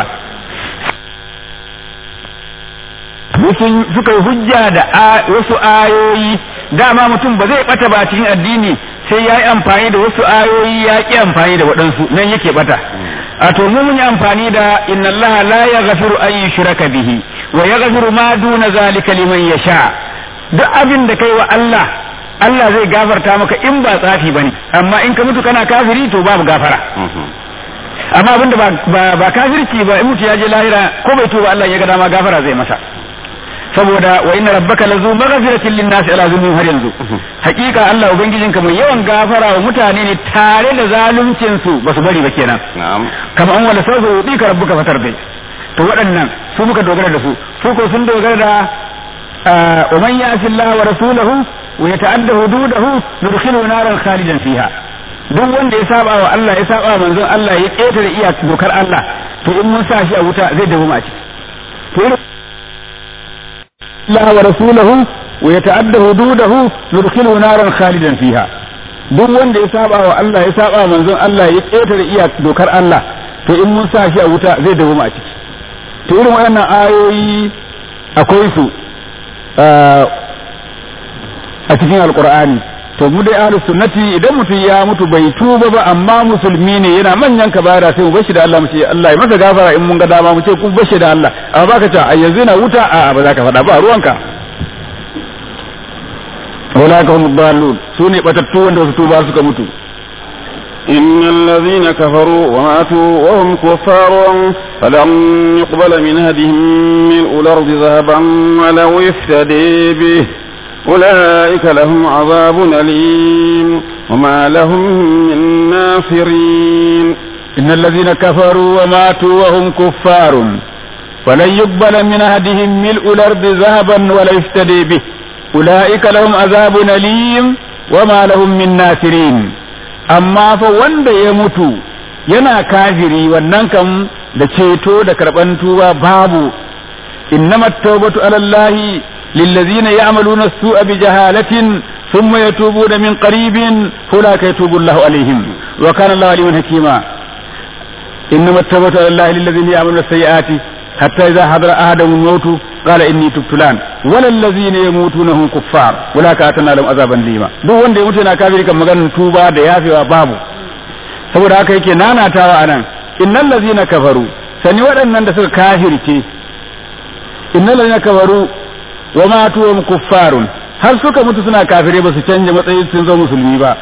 suka yi hujja da wasu ayoyi dama mutum ba zai bata ba cikin addini sai ya yi amfani da wasu ayoyi ya ƙi amfani da waɗansu nan yake bata a to mu mun yi amfani da inna allaha la yaghfiru an yushraka bihi wa yaghfiru ma duna zalika liman yasha duk abin da kai wa Allah Allah zai gafarta maka in ba tsafi bane amma in ka mutu kana kafiri to babu gafara amma abin da ba ba kafirci ba in mutu ya je lahira ko bai tuba Allah ya ga dama gafara zai masa saboda wa inna rabbaka lazu maghfiratin lin-nasi ala zulmihim har yanzu hakika Allah ubangijinka mai yawan gafara wa mutane ne tare da zaluncin su basu bari ba kenan na'am kama an wala sawfa yudika rabbuka fatar dai to waɗannan su muka dogara da su su ko sun dogara da wa man ya'si Allah wa rasulahu wa yata'adda hududahu nudkhilu naran khalidan fiha duk wanda ya saba wa Allah ya saba manzon Allah ya ketare iya dokar Allah to in mun sa shi a wuta zai dawo ma ciki to الله ورسوله ويتعدى حدوده يدخله نارا خالدا فيها duk wanda ya saba wa Allah ya saba manzon Allah ya ƙetare iya dokar Allah to in mun sa shi a wuta zai dawo a ciki to irin waɗannan ayoyi akwai su a cikin alkur'ani to mu dai ahlus sunnati idan mutum ya mutu bai tuba ba amma musulmi ne yana manyan kabara sai mu bashi da Allah mu ce Allah ya masa gafara in mun ga dama mu ce kun bashi da Allah amma baka ce a yanzu yana wuta a ba za ka faɗa ba ruwanka wala ka hum dalun sune batattu wanda su tuba suka mutu إن الذين كفروا وماتوا وهم كفار فلن يقبل من هدهم ملء الأرض ذهبا ولو افتدي به أولئك لهم عذاب أليم وما لهم من ناصرين إن الذين كفروا وماتوا وهم كفار فلن يقبل من أحدهم ملء الأرض ذهبا ولا يفتدي به أولئك لهم عذاب أليم وما لهم من ناصرين amma fa wanda ya mutu yana kafiri wannan kam da ceto da karban tuba babu innama tawbatu ala allahi lillazina ya'maluna as-su'a bi jahalatin thumma yatubuna min qaribin fulaka yatubu allahu alaihim wa kana allahu aliman hakima innama tawbatu ala allahi lillazina ya'maluna as-sayyi'ati hatta idha hadara ahadahum al-maut qala inni tubtu lan wala allazina yamutuna hum kuffar wala ka atana lahum azaban lima duk wanda ya mutu yana kafiri kan maganar tuba da yafewa babu saboda haka yake nanatawa anan innal ladzina kafaru sani waɗannan da suka kafirce innal ladzina kafaru wa matu hum kuffarun har suka mutu suna kafire ba su canja matsayin sun zo musulmi ba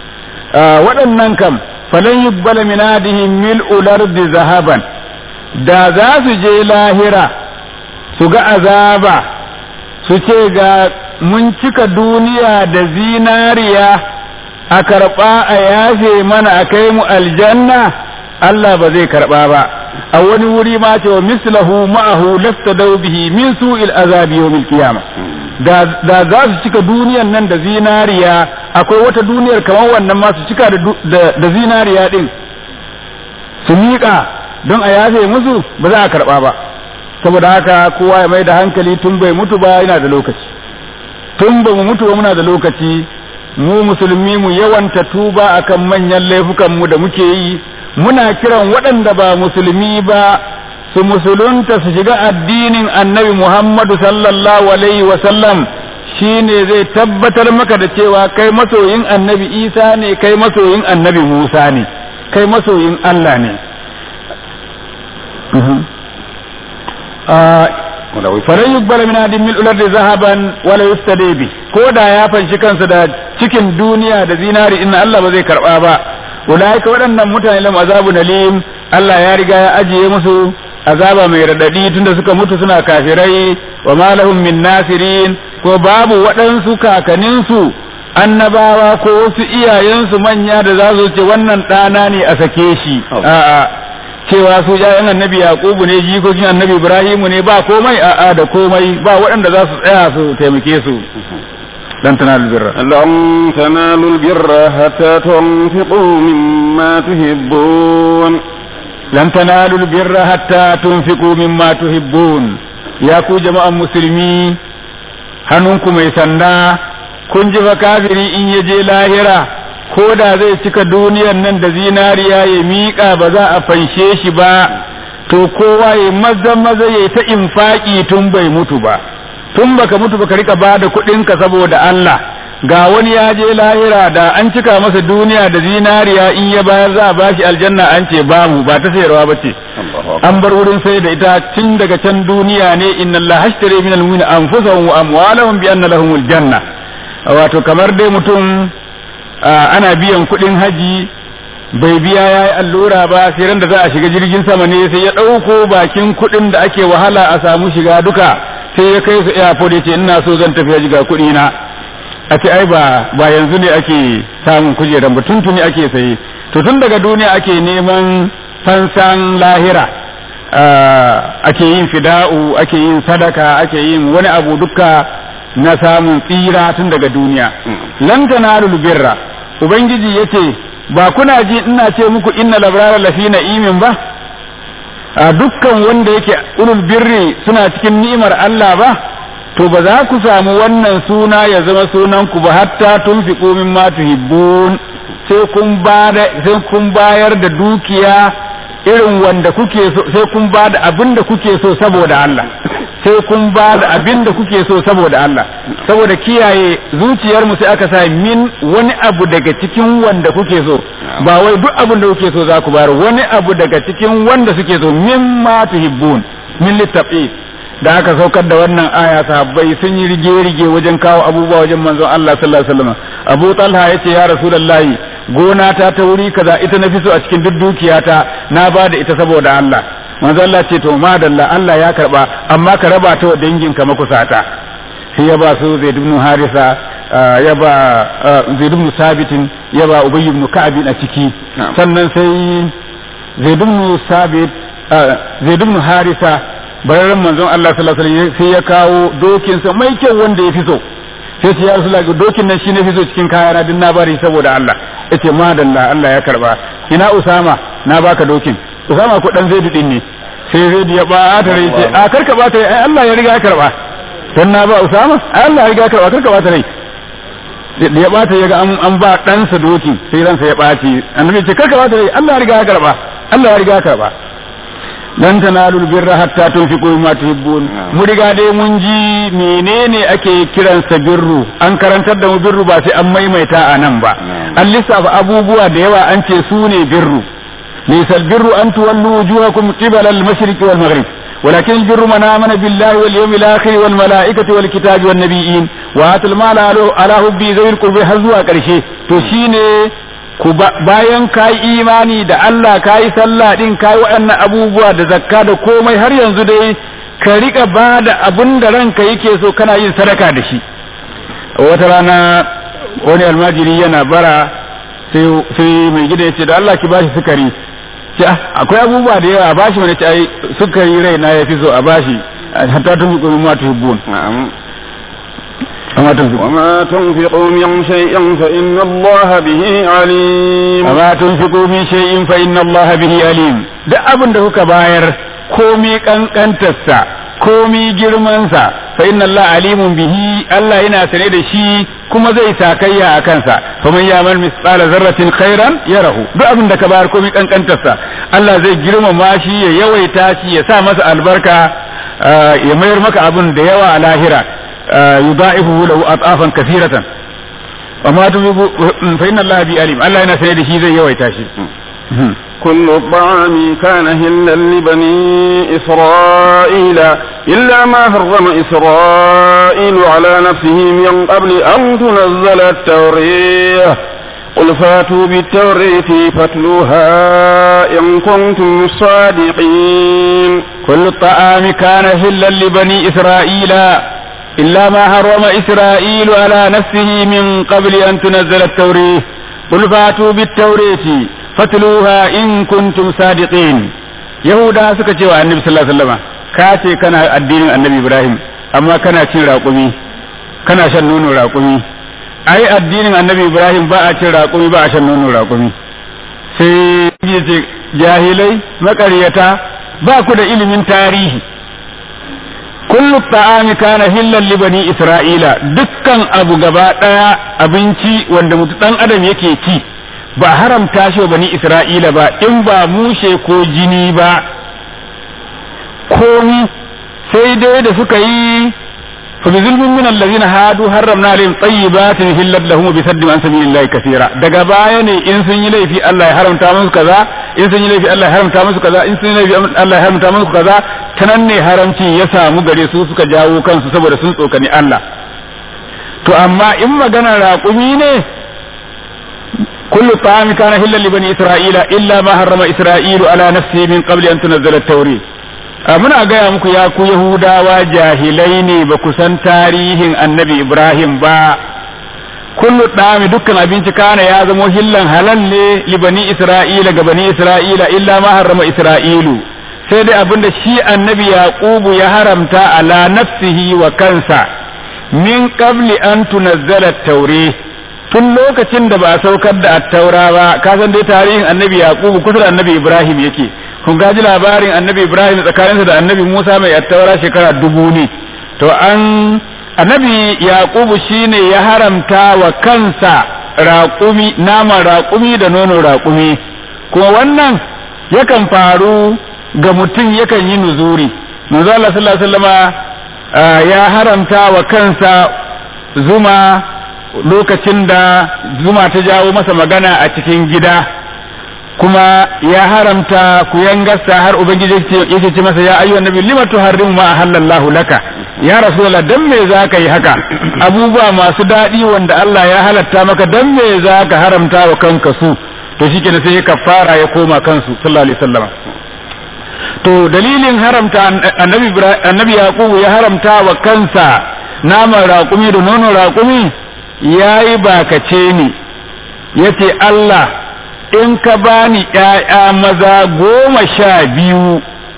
waɗannan kam falan yubbala min adihim mil'ul ardi zahaban da za su je lahira su ga azaba su ce ga mun cika duniya da zinariya a karɓa a yafe mana a kai mu aljanna Allah ba zai karɓa ba a wani wuri ma ce wa mislahu ma'ahu lafta bihi min su'il azabi yawmil qiyama da za su cika duniyan nan da zinariya akwai wata duniyar kamar wannan ma su cika da zinariya din su miƙa don a yafe musu ba za a karɓa ba saboda haka kowa ya mai da hankali tun bai mutu ba yana da lokaci tun ba mu mutu ba muna da lokaci mu musulmi mu yawanta tuba akan manyan laifukan mu da muke yi muna kiran waɗanda ba musulmi ba su musulunta su shiga addinin annabi Muhammadu sallallahu alaihi wa sallam shine zai tabbatar maka da cewa kai masoyin annabi Isa ne kai masoyin annabi Musa ne kai masoyin Allah ne falan yuqbal min adin mil ulad zahaban wala yustadi bi ko da ya fanshi kansa da cikin duniya da zinari inna Allah ba zai karba ba ulaika waɗannan mutane lam azabun alim Allah ya riga ya ajiye musu azaba mai radadi tunda suka mutu suna kafirai wa ma lahum min nasirin ko babu waɗansu kakaninsu annabawa ko wasu iyayensu manya da za su ce wannan ɗana ne a sake shi a'a cewa su ƴaƴan annabi yaqubu ne jikokin annabi ibrahimu ne ba komai a'a da komai ba waɗanda za su tsaya su taimake su lan tanalul birra lan tanalul birra hatta tunfiqu mimma tuhibbun lan tanalul birra hatta tunfiqu mimma tuhibbun ya ku jama'an musulmi hannunku mai sanda kun ji fa kafiri in ya je lahira ko da zai cika duniyar nan da zinariya ya miƙa ba za a fanshe shi ba to kowa ya maza maza ya ta infaki tun bai mutu ba tun baka mutu baka rika ba da kuɗinka saboda Allah ga wani ya je lahira da an cika masa duniya da zinariya in ya bayar za a bashi aljanna an ce babu ba ta sayarwa ba ce an bar wurin sai da ita tun daga can duniya ne inna Allah hashtare min al-mu'minin anfusahum wa amwalahum bi anna lahumul janna wato kamar dai mutum ana biyan kuɗin haji bai biya ya yi allura ba sai ran da za a shiga jirgin sama ne sai ya ɗauko bakin kuɗin da ake wahala a samu shiga duka sai ya kai su airport ya ce ina so zan tafi haji ga kuɗi na a ce ai ba ba yanzu ne ake samun kujeran ba tuntuni ake saye to tun daga duniya ake neman fansan lahira ake yin fida'u ake yin sadaka ake yin wani abu duka na samun tsira tun daga duniya lan tanalul birra ubangiji yace ba kuna ji ina ce muku inna labrara lafi na'imin ba a dukkan wanda yake ulul birri suna cikin ni'imar Allah ba to ba za ku samu wannan suna ya zama sunan ku ba hatta tunfiqu mimma tuhibbun sai kun sai kun bayar da dukiya irin wanda kuke so sai kun ba da abin da kuke so saboda Allah sai kun ba da abin da kuke so saboda Allah saboda kiyaye zuciyar mu sai aka sa min wani abu daga cikin wanda kuke so ba wai duk abin da kuke so za ku bayar wani abu daga cikin wanda suke so mimma tuhibbun min littafi da aka saukar da wannan aya sahabbai sun yi rige-rige wajen kawo abubuwa wajen manzon Allah sallallahu alaihi wasallam Abu Talha yace ya Rasulullahi gona ta ta wuri kaza ita na fi so a cikin duk dukiyata na ba da ita saboda Allah manzon Allah ce to madalla Allah ya karba amma ka raba ta wa danginka makusata sai ya ba su Zaid ibn Harisa ya ba Zaid ibn Sabitin ya ba Ubay ibn Ka'ab a ciki sannan sai Zaid ibn Sabit Zaid ibn Harisa bararren manzon Allah sallallahu alaihi wasallam sai ya kawo dokin sa mai kyau wanda ya fi so sai ce ya Rasulullah dokin nan shine fi so cikin kayana din na bari saboda Allah yace madalla Allah ya karba ina Usama na baka dokin Usama ko dan Zaid din ne sai Zaid ya ba ta rai ce a karka ba ta rai ai Allah ya riga ya karba dan na ba Usama ai Allah ya riga ya karba karka ba ta rai da ya bata ya ga an ba ɗansa dokin sai ransa ya ɓaci annabi ce karka ba ta rai Allah ya riga ya karba Allah ya riga ya karba lan tanalu birra hatta tunfiqu mimma tuhibbun mu riga dai mun ji menene ake kiransa birru an karantar da mu birru ba sai an maimaita a nan ba an lissafa abubuwa da yawa an ce su ne birru laysa albirru an tuwallu wujuhakum qibala al-mashriq wal maghrib ولكن البر من آمن بالله واليوم الآخر والملائكة والكتاب والنبيين وآتى المال على حبه ذوي القربى har zuwa ƙarshe to shine ku bayan ka yi imani da Allah ka yi sallah din ka yi waɗannan abubuwa da zakka da komai har yanzu dai ka riƙa ba da abin da ranka yake so kana yin sadaka da shi wata rana wani almajiri yana bara sai mai gida ya ce da Allah ki bashi sukari ce akwai abubuwa da yawa a bashi wani ce ai sukari rai na yafi so a bashi hatta tun fi ma tuhibbun وما تنفقوا من شيء فإن الله به عليم وما تنفقوا من شيء فإن الله به عليم da abin da kuka bayar komi kankantarsa komi girmansa fa inna Allah alimun bihi Allah yana sane da shi kuma zai sakayya a kansa fa man ya'mal misqala zarratin khairan yarahu duk abin da ka bayar komi kankantarsa Allah zai girmama shi ya yawaita shi ya sa masa albarka ya mayar maka abin da yawa a lahira يضاعفه له أضعافا كثيرة وما تنفق فإن الله بي أليم الله أنا سيد شيء زي يويتاشي كل الطعام كان هلا لبني إسرائيل إلا ما حرم إسرائيل على نفسه من قبل أن تنزل التوريه قل فاتوا بالتورية فاتلوها إن كنتم صادقين كل الطعام كان هلا لبني إسرائيل إلا ما حرم إسرائيل على نفسه من قبل أن تنزل التوريه قل فاتوا بالتورية فاتلوها إن كنتم صادقين يهودا suka ce wa annabi sallallahu alaihi wasallam ka ce kana addinin annabi Ibrahim amma kana cin raƙumi kana shan nono raƙumi ai addinin annabi Ibrahim ba a cin raƙumi ba a shan nono raƙumi sai ya ce jahilai maƙaryata ba ku da ilimin tarihi kullu ta'ami kana hillan li bani isra'ila dukkan abu gaba daya abinci wanda mutu dan adam yake ci ba haramta shi wa bani isra'ila ba in ba mushe ko jini ba komi sai dai da suka yi fa bi zulmin min allazina hadu harramna alaihim tayyibatin hillat lahum bi saddi an sabilillahi kaseera daga baya ne in sun yi laifi Allah ya haramta musu kaza in sun yi laifi Allah ya haramta musu kaza in sun yi laifi Allah ya haramta musu kaza ta nan ne haramci ya samu gare su suka jawo kansu saboda sun tsokani Allah to amma in magana raƙumi ne kullu ta'ami kana hillan li bani isra'ila illa ma harrama isra'ilu ala nafsihi min qabli an tunzala at-tawri muna gaya muku ya ku yahudawa jahilai ne ba ku san tarihin annabi ibrahim ba kullu ɗami dukkan abinci kana ya zamo hillan halal ne li bani isra'ila ga bani isra'ila illa ma harrama isra'ilu sai dai abinda shi annabi yaqubu ya haramta ala nafsihi wa kansa min qabli an tunazzala taure tun lokacin da ba a saukar da attaura ba ka san dai tarihin annabi yaqubu kusa da annabi ibrahim yake kun gaji labarin annabi ibrahim tsakaninsa da annabi musa mai attaura shekara dubu ne to an annabi yaqubu shine ya haramta wa kansa raƙumi naman raƙumi da nono raƙumi kuma wannan yakan faru ga mutum yakan yi nuzuri manzo Allah sallallahu alaihi wasallama ya haramta wa kansa zuma lokacin da zuma ta jawo masa magana a cikin gida kuma ya haramta ku yangarsa har ubangiji yake ce masa ya ayyuhan nabi lima tuharrimu ma ahallallahu laka ya rasulullah dan me zaka yi haka abubuwa masu daɗi wanda Allah ya halatta maka dan me zaka haramta wa kanka su to shikenan sai ya kafara ya koma kansu sallallahu alaihi wasallam to dalilin haramta annabi annabi yaqubu ya haramta wa kansa naman raƙumi da nono raƙumi yayi bakace ni yace Allah in ka bani ƴaƴa maza goma sha biyu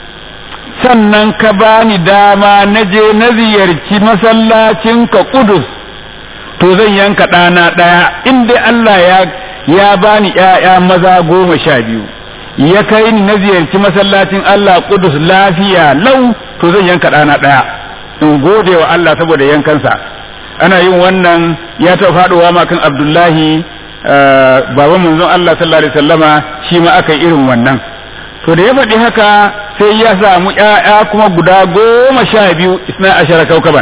sannan ka bani dama na je na ziyarci masallacin ka kudus to zan yanka ɗana ɗaya in dai Allah ya ya bani ƴaƴa maza goma sha biyu ya kai ni na ziyarci masallacin Allah kudus lafiya lau to zan yanka ɗana ɗaya in gode wa Allah saboda yankansa ana yin wannan ya taɓa faɗowa ma kan Abdullahi baban manzon Allah sallallahu alaihi wasallama shi ma aka yi irin wannan to da ya faɗi haka sai ya samu ƴaƴa kuma guda goma sha biyu isna ashara kaukaban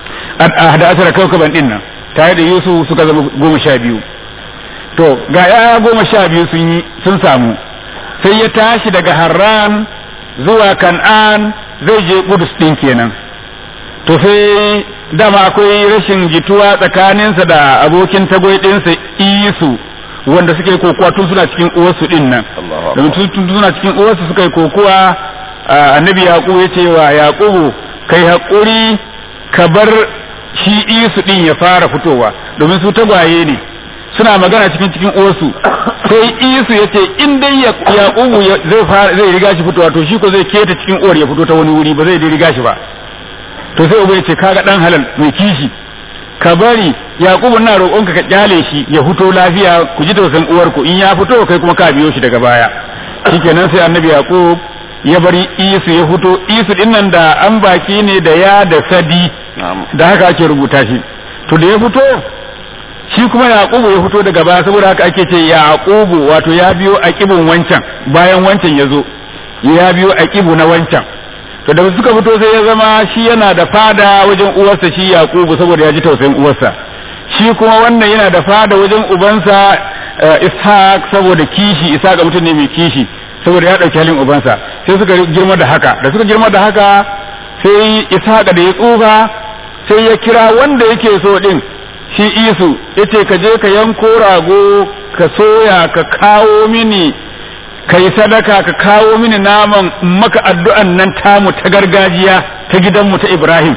ahada ashara kaukaban din nan tare da Yusuf suka zama goma sha biyu to ga ƴaƴa goma sha biyu sun yi sun samu sai ya tashi daga Harran zuwa Kan'an zai je Kudus din kenan to sai dama akwai rashin jituwa tsakaninsa da abokin tagwai ɗinsa Isu wanda suka yi kokowa tun suna cikin uwarsu din nan domin tun suna cikin uwarsu suka yi kokowa annabi yaqubu ya ce wa yaqubu kai haƙuri ka bar shi isu din ya fara fitowa domin su tagwaye ne suna magana cikin cikin uwarsu sai isu ya ce in dai yaqubu zai fara zai riga shi fitowa to shi ko zai keta cikin uwar ya fito ta wani wuri ba zai riga shi ba to sai uba ya ce kaga dan halal mai kishi ka bari yaqubu na roƙonka ka kyale shi ya fito lafiya ku ji tausan uwarku in ya fito kai kuma ka biyo shi daga baya shikenan sai annabi yaqub ya bari isu ya fito isu din nan da an baki ne da ya da sadi da haka ake rubuta shi to da ya fito shi kuma yaqubu ya fito daga baya saboda haka ake ce yaqubu wato ya biyo aqibun wancan bayan wancan ya zo ya biyo aqibu na wancan to da suka fito sai ya zama shi yana da fada wajen uwarsa shi yaqubu saboda ya ji tausayin uwarsa shi kuma wannan yana da fada wajen ubansa ishaq saboda kishi ishaq mutum ne mai kishi saboda ya dauki halin ubansa sai suka girma da haka da suka girma da haka sai ishaq da ya tsufa sai ya kira wanda yake so din shi isu yace ka je ka yanko rago ka soya ka kawo mini ka yi sadaka ka kawo mini naman maka addu'an nan tamu ta gargajiya ta gidanmu ta Ibrahim.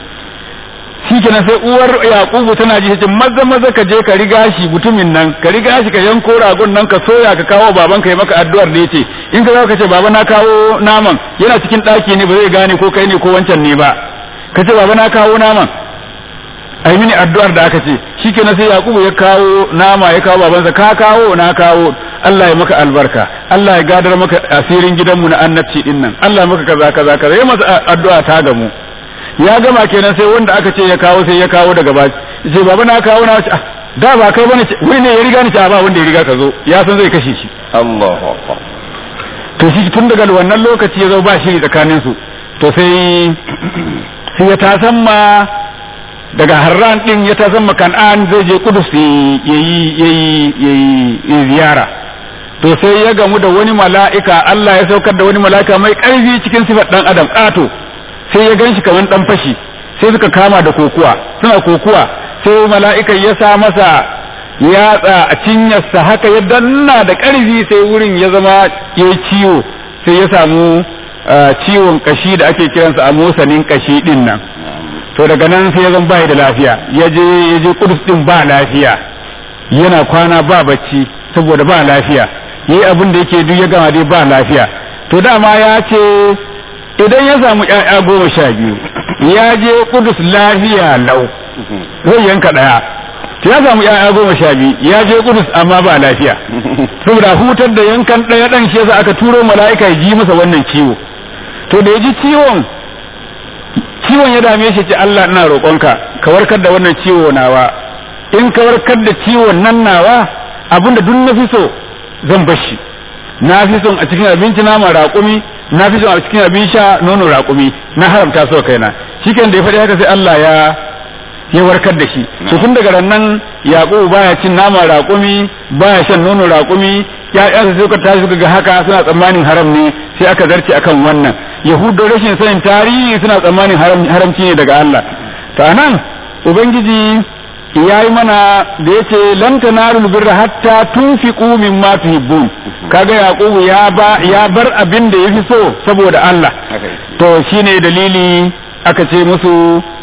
Shi kenan sai uwar Yakubu tana ji ce maza maza ka je ka riga shi mutumin nan ka riga shi ka yanko ragon nan ka soya ka kawo baban ka yi maka addu'ar da yace in ka ka ce baba na kawo naman yana cikin ɗaki ne ba zai gane ko kai ne ko wancan ne ba ka ce baba na kawo naman ai mini addu'ar da aka ce shikenan sai Yakubu ya kawo nama ya kawo babansa ka kawo na kawo Allah ya maka albarka Allah ya gadar maka asirin gidanmu na annabci din nan Allah ya maka kaza kaza kaza ya masa addu'a ta gamu ya gama kenan sai wanda aka ce ya kawo sai ya kawo daga baki ce baba na kawo na ah da ba kai bane wai ne ya riga ni ba wanda ya riga ka zo ya san zai kashe shi Allahu akbar to shi tun daga wannan lokaci ya zo ba shiri tsakanin su to sai sai ya tasamma daga harran din ya tasamma kan'an zai je kudus yayi yayi yayi ziyara to sai ya gamu da wani mala'ika Allah ya saukar da wani mala'ika mai ƙarfi cikin sifar dan adam ƙato sai ya ganshi kamar dan fashi sai suka kama da kokuwa suna kokuwa sai mala'ikan ya sa masa yatsa a cinyarsa haka ya danna da ƙarfi sai wurin ya zama ya ciwo sai ya samu ciwon kashi da ake kiransa a motsanin kashi din nan to daga nan sai ya zan bai da lafiya ya je ya je kudus din ba lafiya yana kwana ba bacci saboda ba lafiya yayi abin da yake duk ya gama dai ba lafiya to dama ya ce idan ya samu ƴaƴa goma sha biyu ya je kudus lafiya lau zai yanka ɗaya to ya samu ƴaƴa goma sha biyu ya je kudus amma ba lafiya saboda hutar da yankan ɗaya ɗan shi yasa aka turo mala'ika ya ji masa wannan ciwo to da ya ji ciwon ciwon ya dame shi ce Allah ina roƙonka ka warkar da wannan ciwo nawa in ka warkar da ciwon nan nawa abinda duk na fi so zan bar shi na fi son a cikin abinci nama raƙumi na fi son a cikin abin sha nono raƙumi na haramta su kaina shiken da ya faɗi haka sai Allah ya ya warkar da shi to tun daga nan yaqubu baya cin nama raƙumi baya shan nono raƙumi ya'yansa sai suka tashi suka ga haka suna tsammanin haram ne sai aka zarce akan wannan yahudu rashin sanin tarihi suna tsammanin haramci ne daga Allah to anan ubangiji ya yi mana da yace lan tanaru birra hatta tunfiqu mimma tuhibbun kaga yaqubu ya ba ya bar abin da yafi so saboda Allah to shine dalili aka ce musu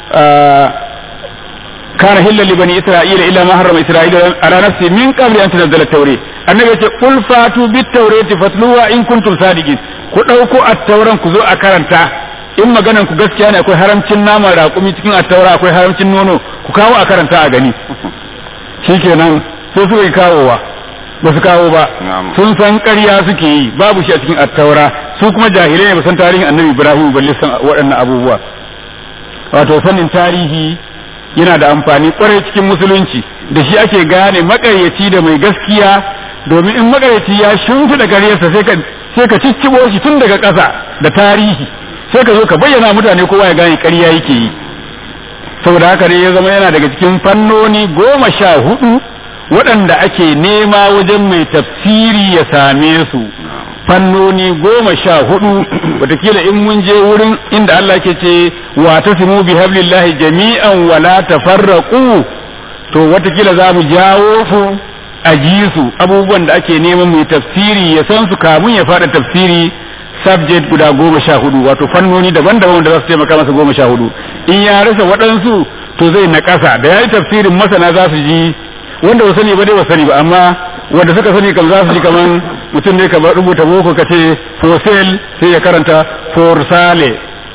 kana hilla li bani isra'ila illa ma harrama isra'ila ala nafsi min qabli an tunzala at-tawrat annabi yace qul fatu bit-tawrati fatluwa in kuntum sadiqin ku dauko at-tauran ku zo a karanta in maganan ku gaskiya ne akwai haramcin nama raƙumi cikin attaura akwai haramcin nono ku kawo a karanta a gani shikenan sai suka yi kawowa ba su kawo ba sun san ƙarya suke yi babu shi a cikin attaura su kuma jahilai ne ba san tarihin annabi ibrahim balle san waɗannan abubuwa wato sanin tarihi yana da amfani kwarai cikin musulunci da shi ake gane makaryaci da mai gaskiya domin in makaryaci ya shimfiɗa ƙaryarsa sai ka sai ka ciccibo shi tun daga ƙasa da tarihi sai ka zo ka bayyana mutane kowa ya gane ƙarya yake yi saboda haka ne ya zama yana daga cikin fannoni goma sha hudu waɗanda ake nema wajen mai tafsiri ya same su fannoni goma sha hudu watakila in mun je wurin inda Allah ke ce wa tasimu bi hablillahi jami'an wa la tafarraqu to watakila za mu jawo su a ji su abubuwan da ake neman mai tafsiri ya san su kamun ya fada tafsiri subject guda goma sha hudu wato fannoni daban-daban da za su taimaka masa goma sha hudu in ya rasa waɗansu to zai na ƙasa da ya yi tafsirin masana za su ji wanda ba sani ba dai ba sani ba amma wanda suka sani kam za su ji kaman mutum ne ka rubuta boko ka ce for sale sai ya karanta for sale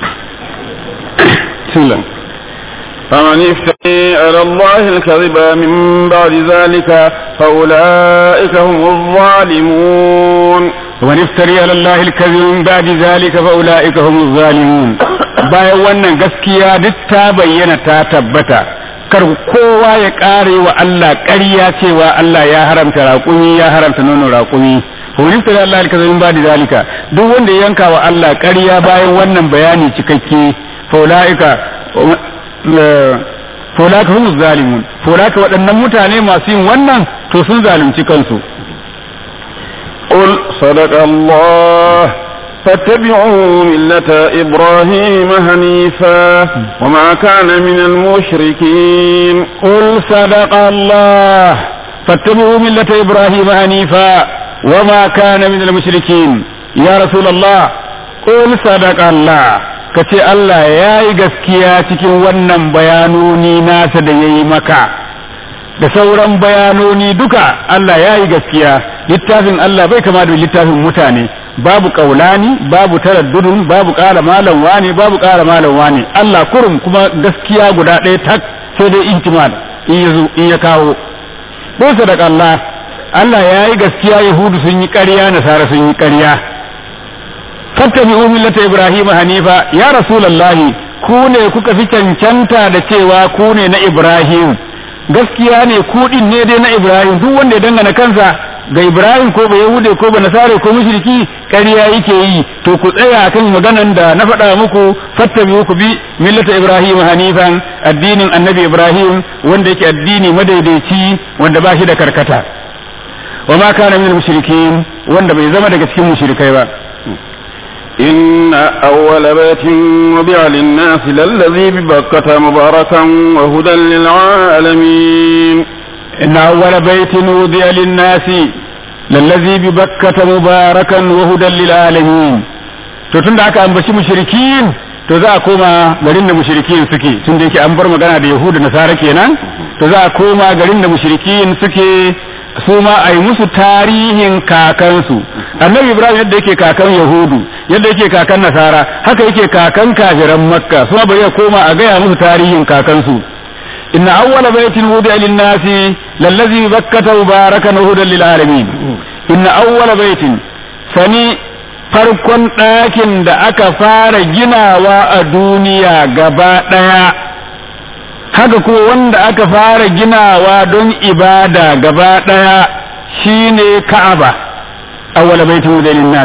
فمن افتري على الله الكذب من بعد ذلك فأولئك هم الظالمون ومن افتري على الله الكذب من بعد ذلك فأولئك هم الظالمون bayan wannan gaskiya duk ta bayyana ta tabbata kar kowa ya kare wa Allah ƙarya cewa Allah ya haramta raƙumi ya haramta nono raƙumi wani tare Allah alkaza min ba'di zalika duk wanda ya yanka wa Allah ƙarya bayan wannan bayani cikakke faulaika faulaka hum zalimun faulaka waɗannan mutane masu yin wannan to sun zalunci kansu قل صدق الله فاتبعوا ملة إبراهيم حنيفا وما كان من المشركين قل صدق الله فاتبعوا ملة إبراهيم حنيفا وما كان من المشركين يا رسول الله قل صدق الله kace Allah ya yi gaskiya cikin wannan bayanoni nasa da ya yi maka da sauran bayanoni duka Allah ya yi gaskiya littafin Allah bai kama da littafin mutane babu kaulani babu taraddudun babu ƙara malam wane babu ƙara malam wane Allah kurum kuma gaskiya guda ɗaya tak sai dai ihtimal in ya in ya kawo ko sadaka Allah Allah ya yi gaskiya Yahudu sun yi ƙarya Nasara sun yi ƙarya fattabi'u millata Ibrahim hanifa ya rasulullahi ku ne kuka fi cancanta da cewa ku ne na Ibrahim gaskiya ne ku din ne dai na Ibrahim duk wanda ya dangana kansa ga Ibrahim ko ba Yahude ko ba Nasare ko mushriki ƙarya yake yi to ku tsaya kan maganan da na faɗa muku fattabi'u ku bi millata Ibrahim hanifan addinin Annabi Ibrahim wanda yake addini madaidaici wanda ba shi da karkata wa ma kana min mushrikin wanda bai zama daga cikin mushrikai ba إن أول بيت وضع للناس للذي ببكة مباركا وهدى للعالمين إن أول بيت وضع للناس للذي ببكة مباركا وهدى للعالمين to tun da aka ambaci mushrikin to za a koma garin da mushrikin suke tun da yake an bar magana da yahuda nasara kenan to za a koma garin da mushrikin suke su ma a yi musu tarihin kakansu annabi ibrahim yadda yake kakan yahudu yadda yake kakan nasara haka yake kakan kafiran makka su ma bari ya koma a gaya musu tarihin kakansu inna awwala baitin wudi'a lin-nasi lallazi bakkata mubarakan hudan lil alamin inna awwala baitin sani farkon ɗakin da aka fara ginawa a duniya gaba ɗaya haka ko wanda aka fara ginawa don ibada gaba ɗaya shine ka'aba awwala baitin wudi'a lin-nasi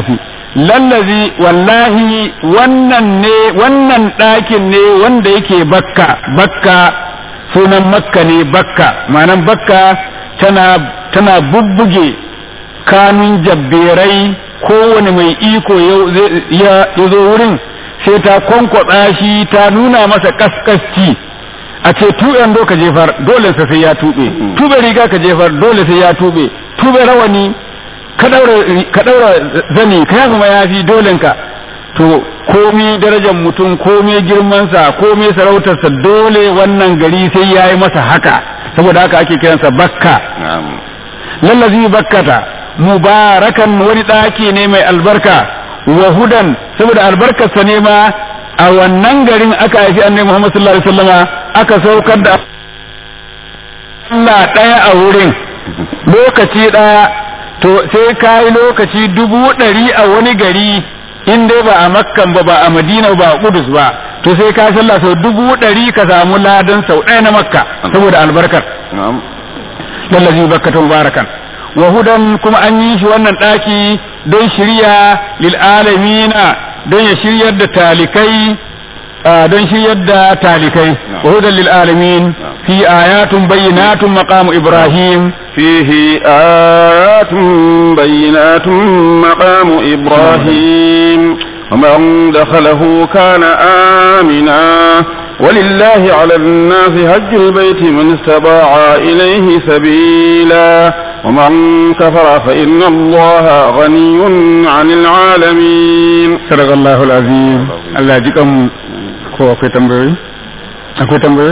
lallazi wallahi wannan ne wannan ɗakin ne wanda yake bakka bakka sunan makka ne bakka ma'anan bakka tana tana bubbuge kanun jabberai kowane mai iko ya zo wurin sai ta kwankwatsa shi ta nuna masa kaskasci a ce tuɓen do ka jefar dole sai ya tuɓe tuɓe riga ka jefar dole sai ya tuɓe tuɓe rawani ka ɗaura zani ka kuma ya fi dolenka to komi darajar mutum komi girmansa komi sarautarsa dole wannan gari sai ya yi masa haka saboda haka ake kiransa bakka lallazi bakkata mubarakan wani ɗaki ne mai albarka wa hudan saboda albarkarsa ne ma a wannan garin aka haifi annabi Muhammad sallallahu alaihi wasallama aka saukar da Allah ɗaya a wurin lokaci ɗaya to sai ka yi lokaci dubu ɗari a wani gari in dai ba a makkan ba ba a madina ba a kudus ba to sai ka sallah sau dubu ɗari ka samu ladan sau ɗaya na makka saboda albarkar lallazi bakkatun barakan wa hudan kuma an yi shi wannan ɗaki don shirya lil alamina don ya shiryar da talikai don shiryar da talikai wa hudan lil alamin fi ayatun bayyinatun maqamu ibrahim فيه آيات بينات مقام إبراهيم ومن دخله كان آمنا ولله على الناس حج البيت من استطاع إليه سبيلا ومن كفر فإن الله غني عن العالمين صدق الله العظيم الله يجيكم ko akwai tambayoyi akwai tambayoyi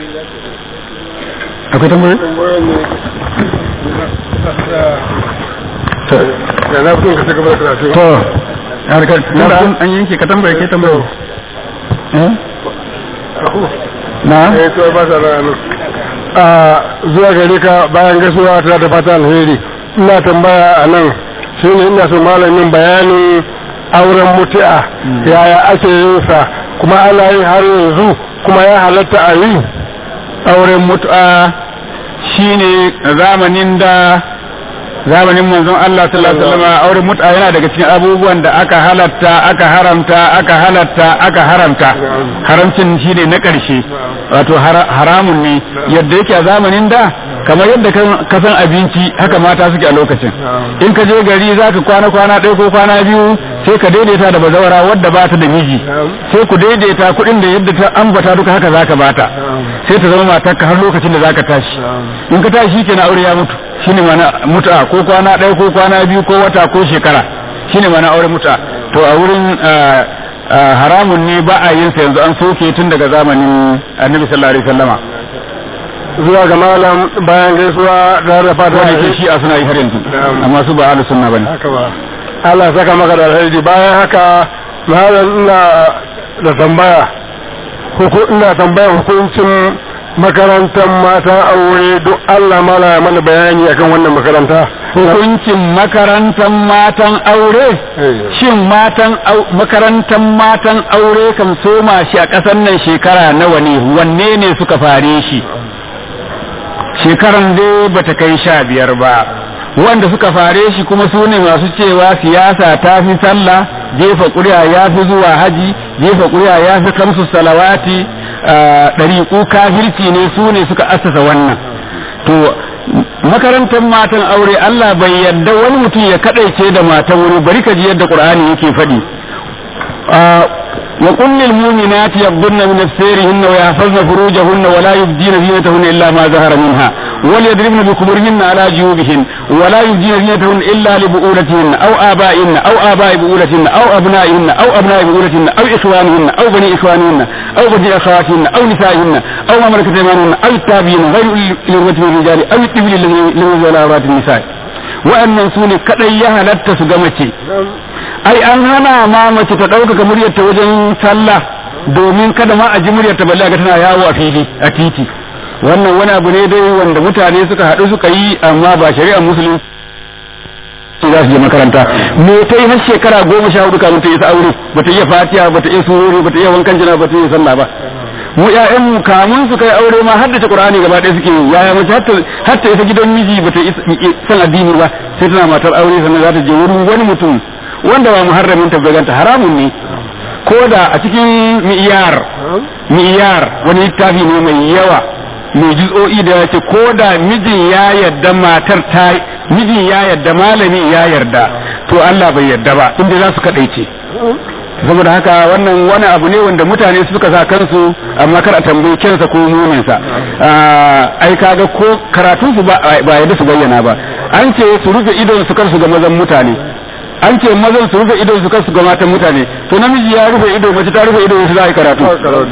akwai tambayoyi da na fi ka gaba da karatu to harkar tunda an yanke ka tambaye ke tambaye na eh to ba sa nan a zuwa gare ka bayan gaisuwa ta da fata alheri ina tambaya a nan shine ina so malamin bayanin auren mutu'a yaya ake yin sa kuma ana yi har yanzu kuma ya halatta a yi auren mutu'a shine zamanin da zamanin manzon Allah sallallahu alaihi wasallam auren mut'a yana daga cikin abubuwan da aka halatta aka haramta aka halatta aka haramta haramcin shine na ƙarshe wato haramun ne yadda yake a zamanin da kamar yadda ka san abinci haka mata suke a lokacin in ka je gari zaka kwana kwana ɗaya ko kwana biyu sai ka daidaita da bazawara wadda ba ta da miji sai ku daidaita kuɗin da yadda ta ambata duka haka zaka bata sai ta zama matarka har lokacin da zaka tashi in ka tashi kenan aure ya mutu shine mana mutu'a ko kwana ɗaya ko kwana biyu ko wata ko shekara shine mana aure mutu'a to a wurin haramun ne ba a yin sa yanzu an soke tun daga zamanin annabi sallallahu alaihi wasallama zuwa ga malam bayan gaisuwa da da fata wanda ke shi a suna yi har yanzu amma su ba ahlus sunna bane haka ba Allah ya saka maka da alheri bayan haka malam ina da tambaya ina tambaya hukuncin makarantar matan aure duk Allah mala ya mana bayani akan wannan makaranta hukuncin makarantar matan aure shin matan makarantar matan aure kan soma shi a ƙasar nan shekara nawa ne wanne ne suka fare shi shekaran dai bata kai sha biyar ba wanda suka fare shi kuma su ne masu cewa siyasa ta fi sallah jefa ƙuri'a ya fi zuwa haji jefa ƙuri'a ya fi kamsu salawati ɗariƙu kafirci ne su ne suka assasa wannan to makarantar matan aure Allah bai yadda wani mutum ya kadaice da matan wuri bari ka ji yadda Qur'ani yake faɗi wa qul lil mu'minati yaghdudna min absarihinna wa yahfazna furujahunna wa la yubdina zinatahunna illa ma zahara minha wal yadribna bi khumurihinna ala juyubihin wa la yubdina zinatahunna illa li bu'ulatihinna aw aba'ihinna aw aba'i bu'ulatihinna aw abna'ihinna aw abna'i bu'ulatihinna aw ikhwanihinna aw bani ikhwanihinna aw bani akhawatihinna aw nisa'ihinna aw ma malakat aymanuhunna aw tabi'in ghayru ulil min rijali aw tibli alladhina lam yuzala awratin nisa'i wa'annan su ne kadai ya halatta su ga mace ai an hana ma mace ta ɗaukaka muryarta wajen sallah domin kada ma a ji muryarta balle ga tana yawo a fili a titi wannan wani abu ne dai wanda mutane suka haɗu suka yi amma ba shari'ar musulunci za su je makaranta me ta yi har shekara goma sha hudu kamun ta yi aure bata iya fatiha bata iya surori bata iya wankan jina bata iya sallah ba mu ƴaƴan mu kamun su kai aure ma haddace qur'ani gaba ɗaya suke yaya mace har ta isa gidan miji bata san addini ba sai tana matar aure sannan za ta je wurin wani mutum wanda ba muharramin ta ganta haramun ne ko da a cikin mi'iyar mi'iyar wani littafi ne mai yawa mai juz'o'i da ya ce ko da mijin ya yarda matar ta mijin ya yarda malami ya yarda to Allah bai yarda ba inda za su kadaice saboda haka wannan wani abu ne wanda mutane suka sa kansu amma kar a tambayi kansa ko muninsa ai kaga ko karatun su ba yadda su bayyana ba an ce su rufe idon su kar su ga mazan mutane an ce mazan su rufe idon su kar su ga matan mutane to namiji ya rufe ido mace ta rufe ido su za a yi karatu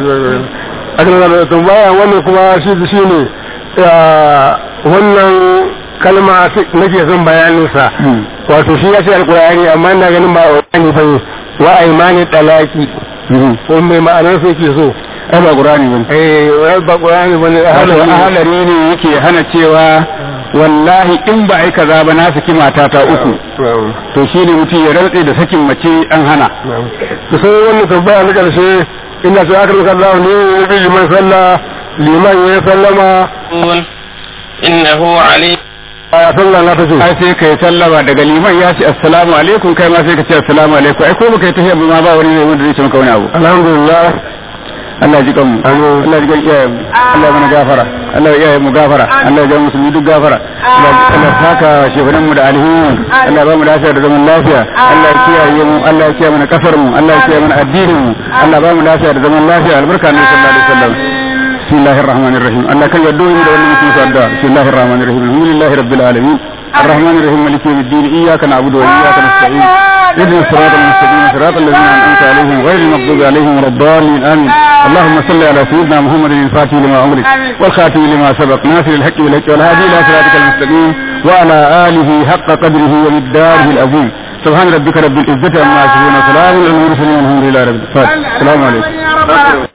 a kan da tambaya wannan kuma shi shi ne wannan kalma nake son bayaninsa wato shi ya ce alkur'ani amma ina ganin ba wani ba ne wa aimani talaki ko mai ma'anar sai ke so ai ba qur'ani bane eh ba qur'ani bane ahalari ne yake hana cewa wallahi in ba ai kaza ba na saki matata uku to shine mutum ya rantse da sakin mace an hana to sai wannan tambaya na karshe ina sai aka rubuta Allah ne ya bi liman sallah liman ya sallama innahu alim ya sallah na tace ai sai kai sallama daga liman ya ce assalamu alaikum kai ma sai ka ce assalamu alaikum ai ko baka yi tahiyya ma ba wani ne wanda zai ce maka wani abu alhamdulillah Allah ji kanmu Allah ji kan iyayen Allah mana gafara Allah ya mu gafara Allah ya musulmi duk gafara Allah saka shefanan mu da alheri Allah ba mu lafiya da zaman lafiya Allah ya kiyaye mu Allah ya kiyaye mana kasar mu Allah ya kiyaye mana addinin mu Allah ba mu lafiya da zaman lafiya albarka ne sallallahu alaihi wasallam بسم الله الرحمن الرحيم الله كان يدعو من دون مسلم صدى بسم الله الرحمن الرحيم الحمد لله رب العالمين الرحمن الرحيم مالك يوم الدين اياك نعبد واياك نستعين اهدنا الصراط المستقيم صراط الذين انعمت عليهم غير المغضوب عليهم ولا الضالين امين اللهم صل على سيدنا محمد الفاتح لما امرك والخاتم لما سبق ناصر الحق بالحق والهادي الى صراطك المستقيم وعلى اله حق قدره ومقداره العظيم سبحان ربك رب العزه عما يصفون وسلام على المرسلين والحمد لله رب العالمين السلام عليكم